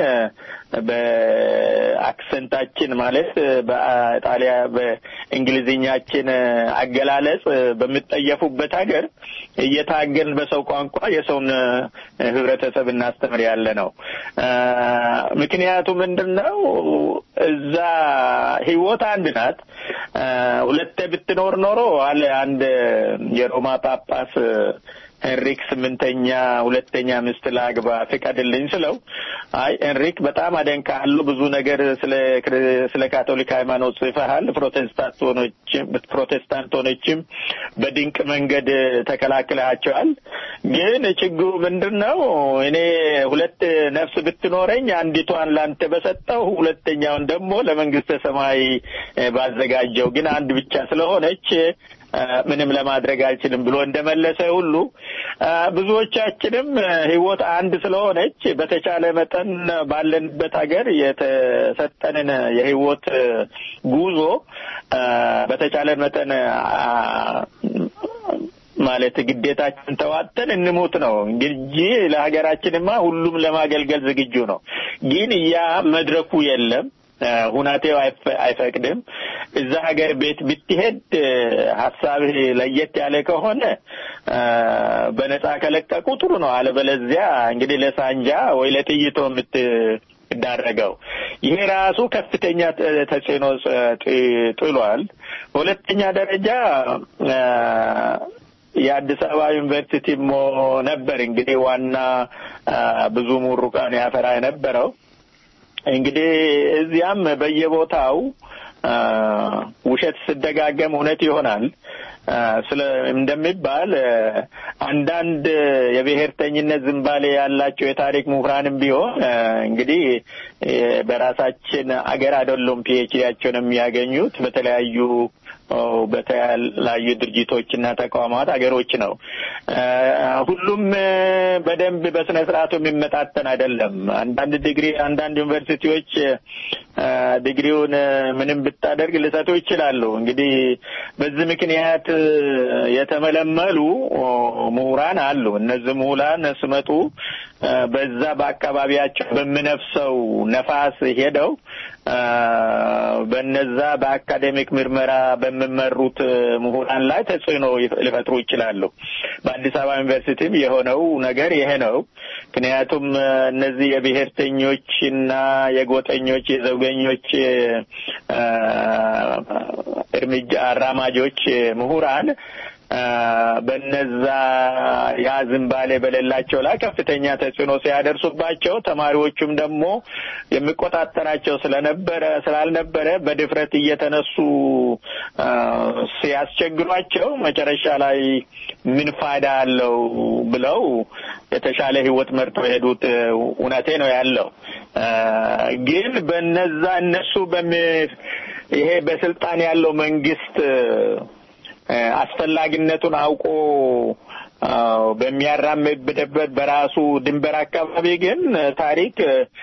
በአክሰንታችን ማለት በጣሊያ በእንግሊዝኛችን አገላለጽ በሚጠየፉበት ሀገር እየታገልን በሰው ቋንቋ የሰውን ህብረተሰብ እናስተምር ያለ ነው። ምክንያቱ ምንድን ነው? እዛ ህይወት አንድ ናት። ሁለቴ ብትኖር ኖሮ አለ አንድ የሮማ ጳጳስ ሄንሪክ ስምንተኛ ሁለተኛ ሚስት ላግባ ፍቀድልኝ ስለው አይ ሄንሪክ በጣም አደንቃለሁ ብዙ ነገር ስለ ስለ ካቶሊክ ሃይማኖት ጽፈሃል ፕሮቴስታንቶችም ፕሮቴስታንቶችም በድንቅ መንገድ ተከላክለሃቸዋል ግን ችግሩ ምንድን ነው እኔ ሁለት ነፍስ ብትኖረኝ አንዲቷን ላንተ በሰጠው ሁለተኛውን ደግሞ ለመንግስተ ሰማይ ባዘጋጀው ግን አንድ ብቻ ስለሆነች ምንም ለማድረግ አልችልም ብሎ እንደመለሰ ሁሉ ብዙዎቻችንም ህይወት አንድ ስለሆነች በተቻለ መጠን ባለንበት ሀገር የተሰጠንን የህይወት ጉዞ በተቻለ መጠን ማለት ግዴታችን ተዋጥተን እንሞት ነው እንጂ ለሀገራችንማ ሁሉም ለማገልገል ዝግጁ ነው። ግን ያ መድረኩ የለም። ሁናቴው አይፈቅድም። እዛ ሀገር ቤት ብትሄድ ሀሳብህ ለየት ያለ ከሆነ በነጻ ከለቀቁ ጥሩ ነው። አለበለዚያ እንግዲህ ለሳንጃ ወይ ለጥይቶ የምትዳረገው ይሄ ራሱ ከፍተኛ ተጽዕኖ ጥሏል። በሁለተኛ ደረጃ የአዲስ አበባ ዩኒቨርሲቲ ነበር እንግዲህ ዋና ብዙ ምሩቃን ያፈራ የነበረው እንግዲህ እዚያም በየቦታው ውሸት ስደጋገም እውነት ይሆናል ስለ እንደሚባል አንዳንድ የብሔርተኝነት ዝንባሌ ያላቸው የታሪክ ምሁራንም ቢሆን እንግዲህ በራሳችን አገር አይደሉም ፒኤችዲያቸውን የሚያገኙት በተለያዩ በተለያዩ ድርጅቶችና ተቋማት አገሮች ነው። ሁሉም በደንብ በስነ ስርዓቱ የሚመጣጠን አይደለም። አንዳንድ ዲግሪ አንዳንድ ዩኒቨርሲቲዎች ዲግሪውን ምንም ብታደርግ ሊሰጡ ይችላሉ። እንግዲህ በዚህ ምክንያት የተመለመሉ ምሁራን አሉ። እነዚህ ምሁራን ስመጡ በዛ በአካባቢያቸው በሚነፍሰው ነፋስ ሄደው በነዛ በአካዴሚክ ምርመራ በሚመሩት ምሁራን ላይ ተጽዕኖ ሊፈጥሩ ይችላሉ። በአዲስ አበባ ዩኒቨርሲቲም የሆነው ነገር ይሄ ነው። ምክንያቱም እነዚህ የብሔርተኞችና የጎጠኞች የዘውገኞች እርምጃ አራማጆች ምሁራን በነዛ ያ ዝንባሌ በሌላቸው ላይ ከፍተኛ ተጽዕኖ ሲያደርሱባቸው ተማሪዎቹም ደግሞ የሚቆጣጠራቸው ስለነበረ ስላልነበረ በድፍረት እየተነሱ ሲያስቸግሯቸው መጨረሻ ላይ ምን ፋይዳ አለው ብለው የተሻለ ህይወት መርጠው የሄዱት እውነቴ ነው ያለው። ግን በነዛ እነሱ በሚ ይሄ በስልጣን ያለው መንግስት አስፈላጊነቱን አውቆ በሚያራምድበት በራሱ ድንበር አካባቢ ግን ታሪክ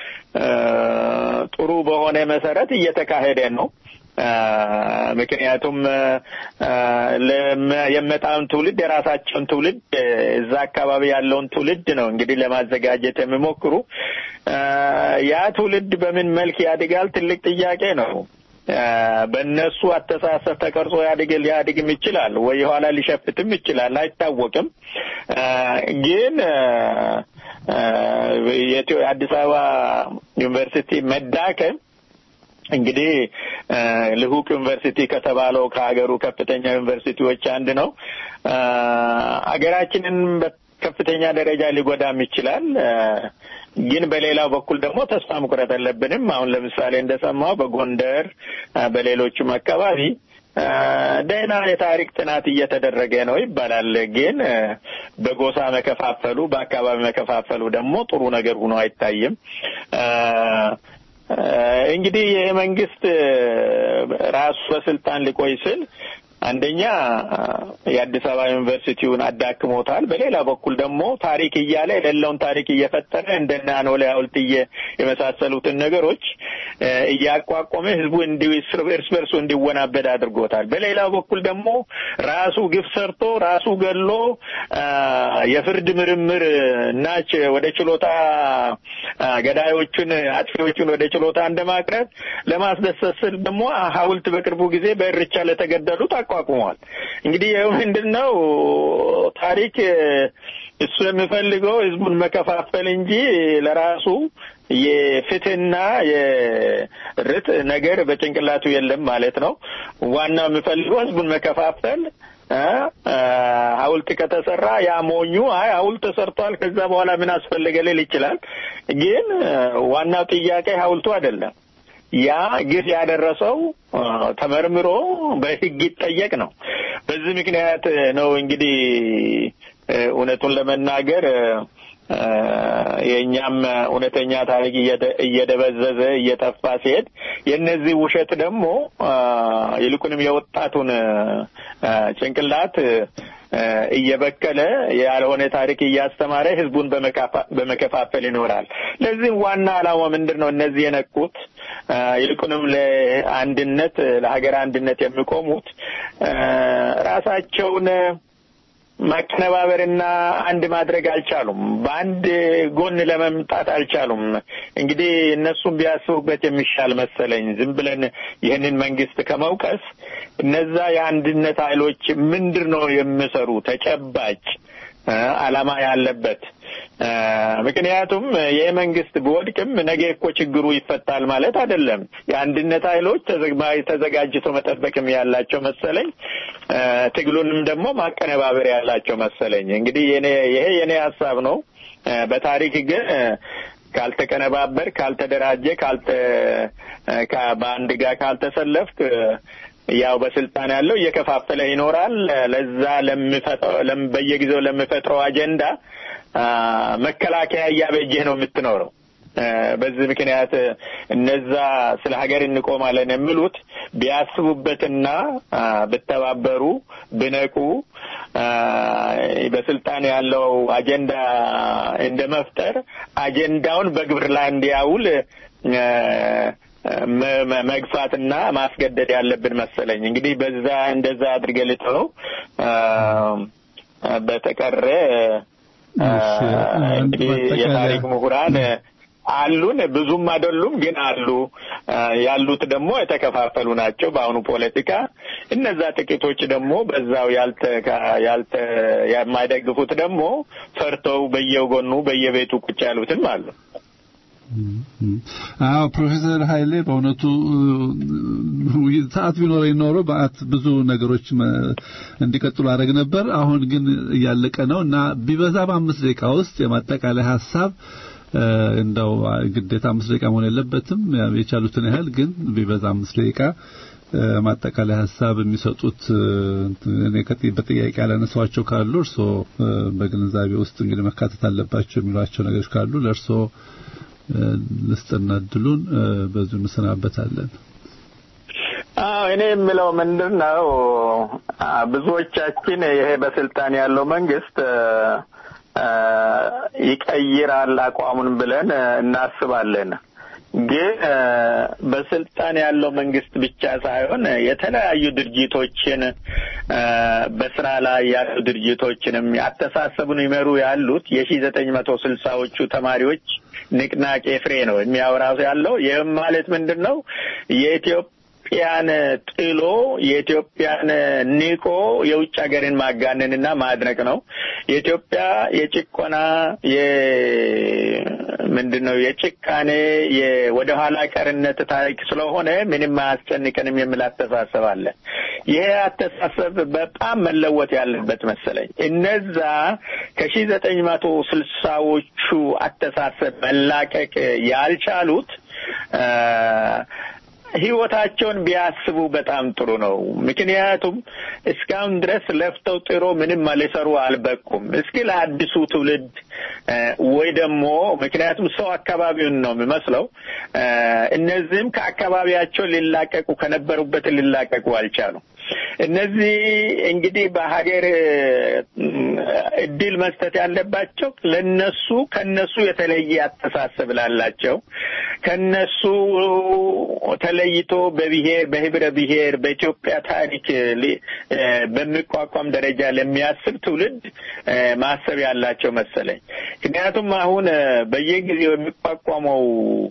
ጥሩ በሆነ መሰረት እየተካሄደ ነው። ምክንያቱም የመጣውን ትውልድ የራሳቸውን ትውልድ እዛ አካባቢ ያለውን ትውልድ ነው እንግዲህ ለማዘጋጀት የሚሞክሩ። ያ ትውልድ በምን መልክ ያድጋል ትልቅ ጥያቄ ነው። በእነሱ አስተሳሰብ ተቀርጾ ያድግ ሊያድግም ይችላል ወይ የኋላ ሊሸፍትም ይችላል፣ አይታወቅም። ግን የአዲስ አበባ ዩኒቨርሲቲ መዳከም እንግዲህ ልሁቅ ዩኒቨርሲቲ ከተባለው ከሀገሩ ከፍተኛ ዩኒቨርሲቲዎች አንድ ነው። ሀገራችንን ከፍተኛ ደረጃ ሊጎዳም ይችላል። ግን በሌላው በኩል ደግሞ ተስፋ መቁረጥ የለብንም። አሁን ለምሳሌ እንደሰማው በጎንደር በሌሎቹም አካባቢ ደህና የታሪክ ጥናት እየተደረገ ነው ይባላል። ግን በጎሳ መከፋፈሉ፣ በአካባቢ መከፋፈሉ ደግሞ ጥሩ ነገር ሆኖ አይታይም። እንግዲህ ይህ መንግስት ራሱ በስልጣን ሊቆይ ስል አንደኛ የአዲስ አበባ ዩኒቨርሲቲውን አዳክሞታል። በሌላ በኩል ደግሞ ታሪክ እያለ የሌለውን ታሪክ እየፈጠረ እንደነ አኖሌ ሐውልት የመሳሰሉትን ነገሮች እያቋቋመ ህዝቡ እርስ በርሱ እንዲወናበድ አድርጎታል። በሌላ በኩል ደግሞ ራሱ ግፍ ሰርቶ ራሱ ገሎ የፍርድ ምርምር እና ወደ ችሎታ ገዳዮቹን አጥፊዎቹን ወደ ችሎታ እንደማቅረብ ለማስደሰት ስል ደግሞ ሐውልት በቅርቡ ጊዜ በእርቻ ለተገደሉት አቋቁሟል። እንግዲህ ይኸው ምንድን ነው ታሪክ እሱ የሚፈልገው ህዝቡን መከፋፈል እንጂ ለራሱ የፍትህና የርት ነገር በጭንቅላቱ የለም ማለት ነው። ዋናው የሚፈልገው ህዝቡን መከፋፈል ሐውልት ከተሰራ ያ ሞኙ አይ ሐውልት ተሰርቷል ከዛ በኋላ ምን አስፈለገ ሊል ይችላል። ግን ዋናው ጥያቄ ሐውልቱ አይደለም። ያ ግፍ ያደረሰው ተመርምሮ በህግ ይጠየቅ ነው። በዚህ ምክንያት ነው እንግዲህ እውነቱን ለመናገር የእኛም እውነተኛ ታሪክ እየደበዘዘ እየጠፋ ሲሄድ የእነዚህ ውሸት ደግሞ ይልቁንም የወጣቱን ጭንቅላት እየበከለ ያልሆነ ታሪክ እያስተማረ ህዝቡን በመከፋፈል ይኖራል። ለዚህም ዋና ዓላማ ምንድን ነው? እነዚህ የነቁት ይልቁንም ለአንድነት ለሀገር አንድነት የሚቆሙት ራሳቸውን ማቀነባበርና አንድ ማድረግ አልቻሉም። በአንድ ጎን ለመምጣት አልቻሉም። እንግዲህ እነሱም ቢያስቡበት የሚሻል መሰለኝ። ዝም ብለን ይህንን መንግስት ከመውቀስ እነዛ የአንድነት ኃይሎች ምንድን ነው የሚሰሩ ተጨባጭ ዓላማ ያለበት ምክንያቱም ይህ መንግስት ቢወድቅም ነገ እኮ ችግሩ ይፈታል ማለት አይደለም። የአንድነት ኃይሎች ተዘጋጅተው መጠበቅም ያላቸው መሰለኝ፣ ትግሉንም ደግሞ ማቀነባበር ያላቸው መሰለኝ። እንግዲህ ይሄ የኔ ሀሳብ ነው። በታሪክ ግን ካልተቀነባበር፣ ካልተደራጀ፣ ካልተ በአንድ ጋር ካልተሰለፍክ ያው በስልጣን ያለው እየከፋፈለ ይኖራል። ለዛ በየጊዜው ለሚፈጥረው አጀንዳ መከላከያ እያበጀህ ነው የምትኖረው። በዚህ ምክንያት እነዛ ስለ ሀገር እንቆማለን የሚሉት ቢያስቡበትና ብተባበሩ ብነቁ በስልጣን ያለው አጀንዳ እንደ መፍጠር አጀንዳውን በግብር ላይ እንዲያውል መግፋትና ማስገደድ ያለብን መሰለኝ። እንግዲህ በዛ እንደዛ አድርገህ ልተው። በተቀረ እንግዲህ የታሪክ ምሁራን አሉን፣ ብዙም አይደሉም፣ ግን አሉ። ያሉት ደግሞ የተከፋፈሉ ናቸው በአሁኑ ፖለቲካ። እነዛ ጥቂቶች ደግሞ በዛው ያልተ ያልተ የማይደግፉት ደግሞ ፈርተው በየጎኑ በየቤቱ ቁጭ ያሉትም አሉ። አዎ ፕሮፌሰር ኃይሌ በእውነቱ ሰዓት ቢኖረኝ ኖሮ በአት ብዙ ነገሮች እንዲቀጥሉ አደረግ ነበር። አሁን ግን እያለቀ ነው እና ቢበዛ በአምስት ደቂቃ ውስጥ የማጠቃለያ ሀሳብ እንደው ግዴታ አምስት ደቂቃ መሆን የለበትም የቻሉትን ያህል ግን ቢበዛ አምስት ደቂቃ ማጠቃለያ ሀሳብ የሚሰጡት እኔ በጥያቄ ያላነሷቸው ካሉ እርስዎ በግንዛቤ ውስጥ እንግዲህ መካተት አለባቸው የሚሏቸው ነገሮች ካሉ ለእርስዎ ልስጥና እድሉን በዚሁ እንሰናበታለን። አዎ እኔ የምለው ምንድን ነው ብዙዎቻችን ይሄ በስልጣን ያለው መንግስት ይቀይራል አቋሙን ብለን እናስባለን። ግን በስልጣን ያለው መንግስት ብቻ ሳይሆን የተለያዩ ድርጅቶችን በስራ ላይ ያሉ ድርጅቶችንም አስተሳሰቡን ይመሩ ያሉት የሺ ዘጠኝ መቶ ስልሳዎቹ ተማሪዎች ንቅናቄ ፍሬ ነው የሚያወራው ያለው። ይህም ማለት ምንድን ነው የኢትዮጵያ ኢትዮጵያን ጥሎ የኢትዮጵያን ንቆ የውጭ ሀገርን ማጋነንና ማድነቅ ነው። የኢትዮጵያ የጭቆና ምንድን ነው የጭካኔ ወደ ኋላ ቀርነት ታሪክ ስለሆነ ምንም አያስጨንቀንም የሚል አስተሳሰብ አለ። ይሄ አስተሳሰብ በጣም መለወጥ ያለበት መሰለኝ። እነዛ ከሺ ዘጠኝ መቶ ስልሳዎቹ አስተሳሰብ መላቀቅ ያልቻሉት ህይወታቸውን ቢያስቡ በጣም ጥሩ ነው። ምክንያቱም እስካሁን ድረስ ለፍተው ጥሮ ምንም ሊሰሩ አልበቁም። እስኪ ለአዲሱ ትውልድ ወይ ደግሞ ምክንያቱም ሰው አካባቢውን ነው የሚመስለው። እነዚህም ከአካባቢያቸው ሊላቀቁ ከነበሩበት ሊላቀቁ አልቻሉም። እነዚህ እንግዲህ በሀገር እድል መስጠት ያለባቸው ለነሱ ከነሱ የተለየ አስተሳሰብ ላላቸው ከነሱ ተለይቶ በብሔር በህብረ ብሔር በኢትዮጵያ ታሪክ በሚቋቋም ደረጃ ለሚያስብ ትውልድ ማሰብ ያላቸው መሰለኝ። ምክንያቱም አሁን በየጊዜው የሚቋቋመው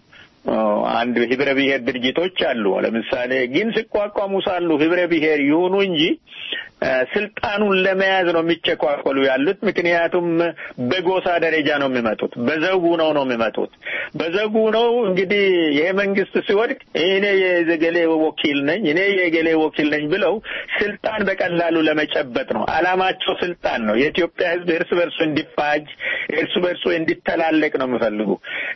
አንድ ህብረ ብሔር ድርጅቶች አሉ። ለምሳሌ ግን ሲቋቋሙ ሳሉ ህብረ ብሔር ይሁኑ እንጂ ስልጣኑን ለመያዝ ነው የሚቸኳኮሉ ያሉት። ምክንያቱም በጎሳ ደረጃ ነው የሚመጡት፣ በዘጉ ነው ነው የሚመጡት። በዘጉ ነው እንግዲህ ይሄ መንግስት ሲወድቅ እኔ የገሌ ወኪል ነኝ፣ እኔ የገሌ ወኪል ነኝ ብለው ስልጣን በቀላሉ ለመጨበጥ ነው አላማቸው። ስልጣን ነው። የኢትዮጵያ ህዝብ እርስ በርሱ እንዲፋጅ፣ እርስ በርሱ እንዲተላለቅ ነው የሚፈልጉ።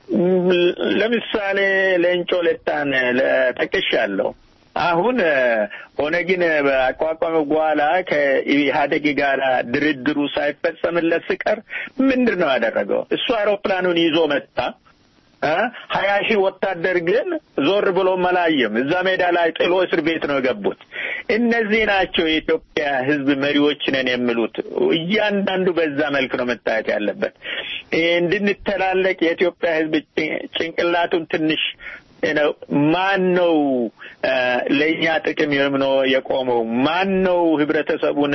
ለምሳሌ ሌንጮ ለታን ጠቅሻለሁ። አሁን ኦነግን በአቋቋመ በኋላ ከኢህአዴግ ጋር ድርድሩ ሳይፈጸምለት ሲቀር ምንድን ነው ያደረገው? እሱ አውሮፕላኑን ይዞ መጣ። ሀያ ሺህ ወታደር ግን ዞር ብሎ መላየም እዛ ሜዳ ላይ ጥሎ እስር ቤት ነው የገቡት። እነዚህ ናቸው የኢትዮጵያ ህዝብ መሪዎች ነን የሚሉት። እያንዳንዱ በዛ መልክ ነው መታየት ያለበት። እንድንተላለቅ የኢትዮጵያ ህዝብ ጭንቅላቱን ትንሽ ነው ማን ነው ለእኛ ጥቅም ነው የቆመው? ማን ነው ህብረተሰቡን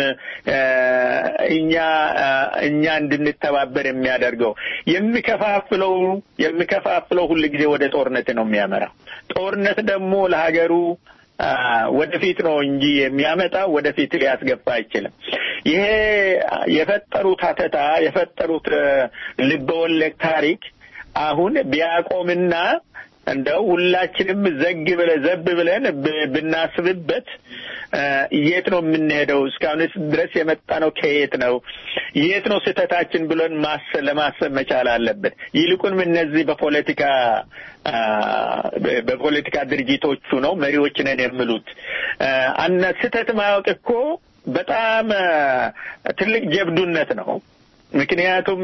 እኛ እኛ እንድንተባበር የሚያደርገው? የሚከፋፍለው የሚከፋፍለው ሁል ጊዜ ወደ ጦርነት ነው የሚያመራው። ጦርነት ደግሞ ለሀገሩ ወደፊት ነው እንጂ የሚያመጣው ወደፊት ሊያስገባ አይችልም። ይሄ የፈጠሩት ሀተታ የፈጠሩት ልበወለድ ታሪክ አሁን ቢያቆምና እንደው ሁላችንም ዘግ ብለ ዘብ ብለን ብናስብበት የት ነው የምንሄደው? እስካሁንስ ድረስ የመጣ ነው ከየት ነው? የት ነው ስህተታችን ብለን ማሰብ ለማሰብ መቻል አለብን። ይልቁንም እነዚህ በፖለቲካ በፖለቲካ ድርጅቶቹ ነው መሪዎች ነን የሚሉት አነ ስህተት ማወቅ እኮ በጣም ትልቅ ጀብዱነት ነው። ምክንያቱም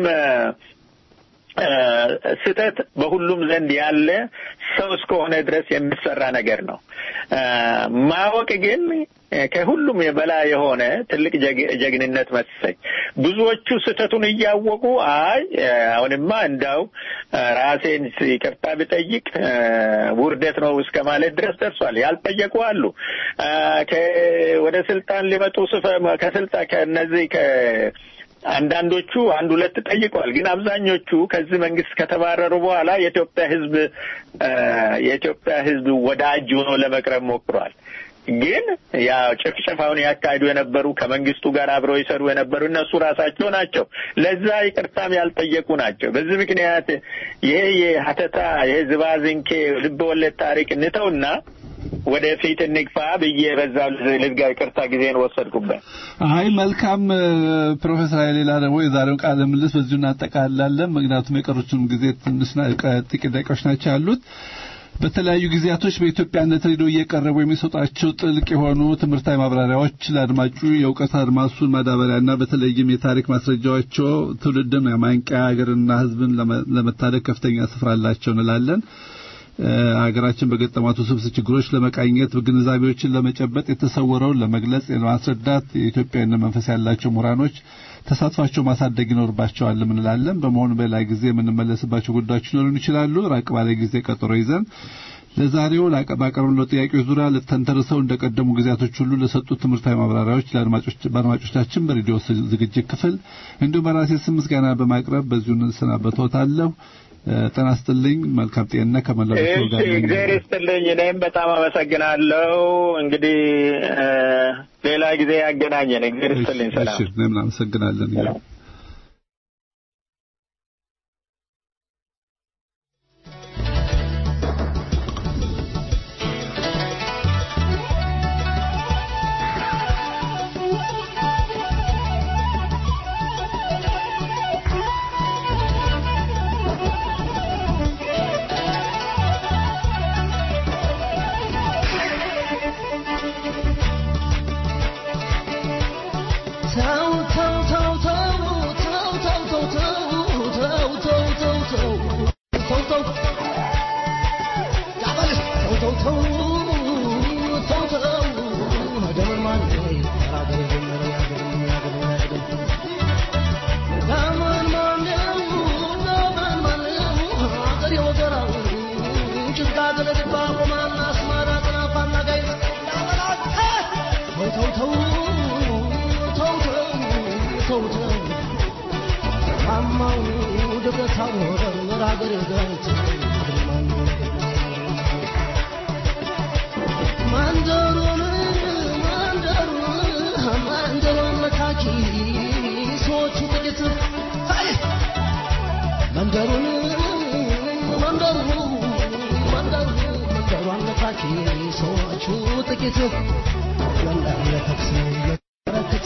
ስህተት በሁሉም ዘንድ ያለ ሰው እስከሆነ ድረስ የሚሰራ ነገር ነው። ማወቅ ግን ከሁሉም የበላይ የሆነ ትልቅ ጀግንነት መሰለኝ። ብዙዎቹ ስህተቱን እያወቁ አይ አሁንማ እንዳው ራሴን ይቅርታ ብጠይቅ ውርደት ነው እስከ ማለት ድረስ ደርሷል። ያልጠየቁ አሉ። ወደ ስልጣን ሊመጡ ከስልጣን ከነዚህ አንዳንዶቹ አንድ ሁለት ጠይቀዋል። ግን አብዛኞቹ ከዚህ መንግስት ከተባረሩ በኋላ የኢትዮጵያ ሕዝብ የኢትዮጵያ ሕዝብ ወዳጅ ሆኖ ለመቅረብ ሞክሯል። ግን ያው ጭፍጨፋውን ያካሂዱ የነበሩ ከመንግስቱ ጋር አብረው ይሰሩ የነበሩ እነሱ ራሳቸው ናቸው። ለዛ ይቅርታም ያልጠየቁ ናቸው። በዚህ ምክንያት ይሄ የሀተታ ይሄ ዝባዝንኬ ልብ ወለድ ታሪክ እንተውና ወደፊት እንግፋ ብዬ በዛ ልዝጋ ይቅርታ ጊዜን ወሰድኩበት። አይ መልካም ፕሮፌሰር ኃይሌ ደግሞ የዛሬውን ቃለ ምልልስ በዚሁ እናጠቃላለን። ምክንያቱም የቀሩትንም ጊዜ ትንሽ ጥቂት ደቂቃዎች ናቸው ያሉት። በተለያዩ ጊዜያቶች በኢትዮጵያነት ሬዲዮ እየቀረቡ የሚሰጧቸው ጥልቅ የሆኑ ትምህርታዊ ማብራሪያዎች ለአድማጩ የእውቀት አድማሱን ማዳበሪያና በተለይም የታሪክ ማስረጃዎቸው ትውልድን የማንቂያ ሀገርና ሕዝብን ለመታደግ ከፍተኛ ስፍራ አላቸው እንላለን። ሀገራችን በገጠማት ውስብስብ ችግሮች ለመቃኘት ግንዛቤዎችን ለመጨበጥ የተሰወረውን ለመግለጽ ለማስረዳት የኢትዮጵያዊነት መንፈስ ያላቸው ምሁራኖች ተሳትፏቸው ማሳደግ ይኖርባቸዋል እንላለን። በመሆኑ በሌላ ጊዜ የምንመለስባቸው ጉዳዮች ሊኖሩን ይችላሉ። ራቅ ባለ ጊዜ ቀጠሮ ይዘን ለዛሬው ባቀረብነው ጥያቄዎች ዙሪያ ለተንተርሰው እንደቀደሙ ጊዜያቶች ሁሉ ለሰጡት ትምህርታዊ ማብራሪያዎች በአድማጮቻችን በሬዲዮ ዝግጅት ክፍል እንዲሁም በራሴ ስም ምስጋና በማቅረብ በዚሁ እንሰናበቶታለሁ። ጤና ይስጥልኝ። መልካም ጤና ከመላው እሺ፣ እግዚአብሔር ይስጥልኝ። እኔም በጣም አመሰግናለሁ። እንግዲህ ሌላ ጊዜ ያገናኘን። እግዚአብሔር ይስጥልኝ። ሰላም። እሺ፣ እኔም አመሰግናለን። መንደሩን መንደሩ መንደሩ መንደሩ አነታኪ ሰዎቹ ጥቂት መንደር ለተኩስ የበረከት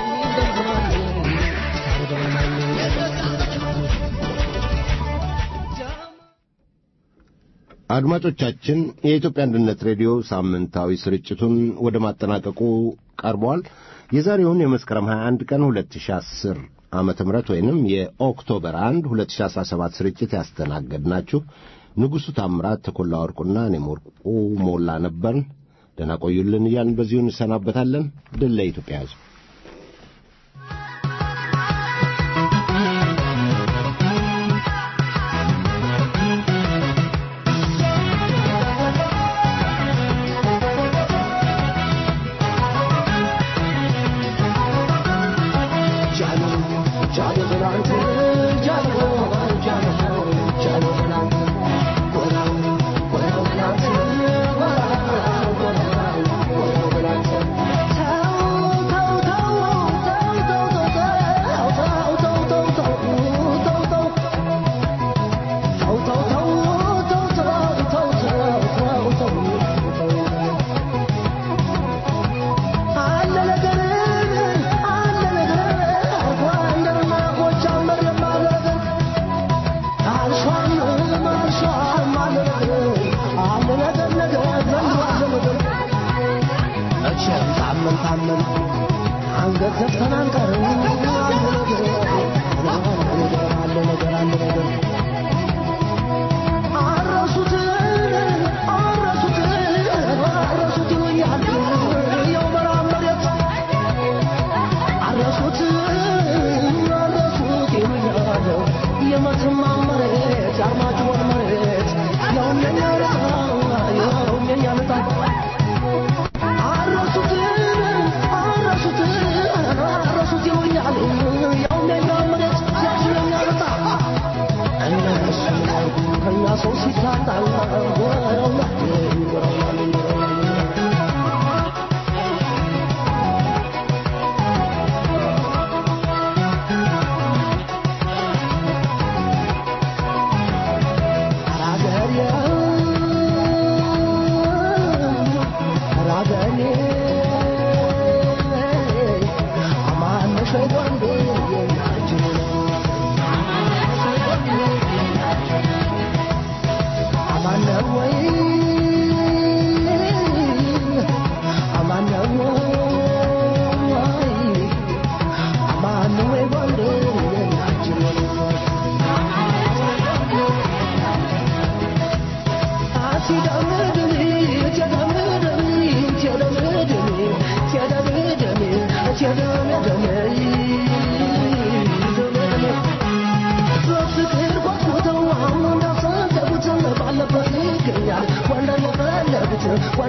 አድማጮቻችን የኢትዮጵያ አንድነት ሬዲዮ ሳምንታዊ ስርጭቱን ወደ ማጠናቀቁ ቀርቧል። የዛሬውን የመስከረም 21 ቀን 2010 ዓመተ ምህረት ወይንም የኦክቶበር 1 2017 ስርጭት ያስተናገድናችሁ ንጉሡ ታምራት፣ ተኮላ ወርቁና እኔም ወርቁ ሞላ ነበርን። ደህና ቆዩልን እያልን በዚሁ እንሰናበታለን። ድል ለኢትዮጵያ ሕዝብ። አረሱት አረሱት አረሱት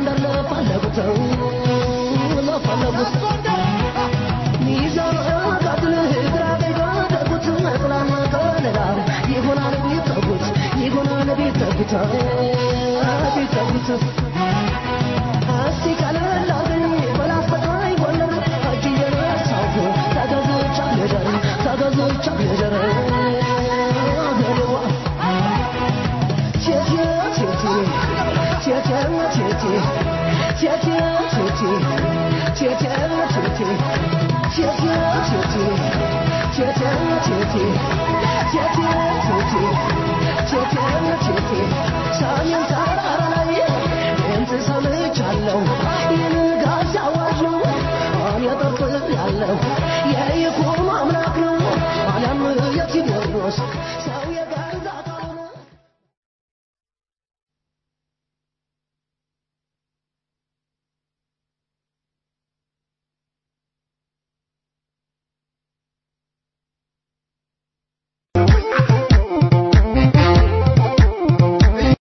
ጎንደር ለፈለጉት ለፈለጉት ሚዛን አቃጥል ግራ ቢጋደጉት መጥላና ከለላ ይሆናል ቢጠጉት ይሆናል ቢጠጉት ቢጠጉት እስቲ ቀለል አርገኝ በላስተቃይ ጎንደር እጅ እየነሳሁ ተገዝቻ ልደር ተገዝቻ ልደር ገለዋ ቴቴ ቴቴ ቴቴ ቴቴ ቴቴ ቴቴ ቴቴ ቴቴ ቴቴ ቴቴ ቴቴ ቴቴ ቴቴ ቴቴ ቴቴ ቴቴ ሰሜን ተራራ ላይ ድምፅ ሰምቻለሁ የንጋት ሲያዋጅ ነው እኔ ጠርጥሬያለሁ የይኩኖ አምላክ ነው አለም የቴዎድሮስ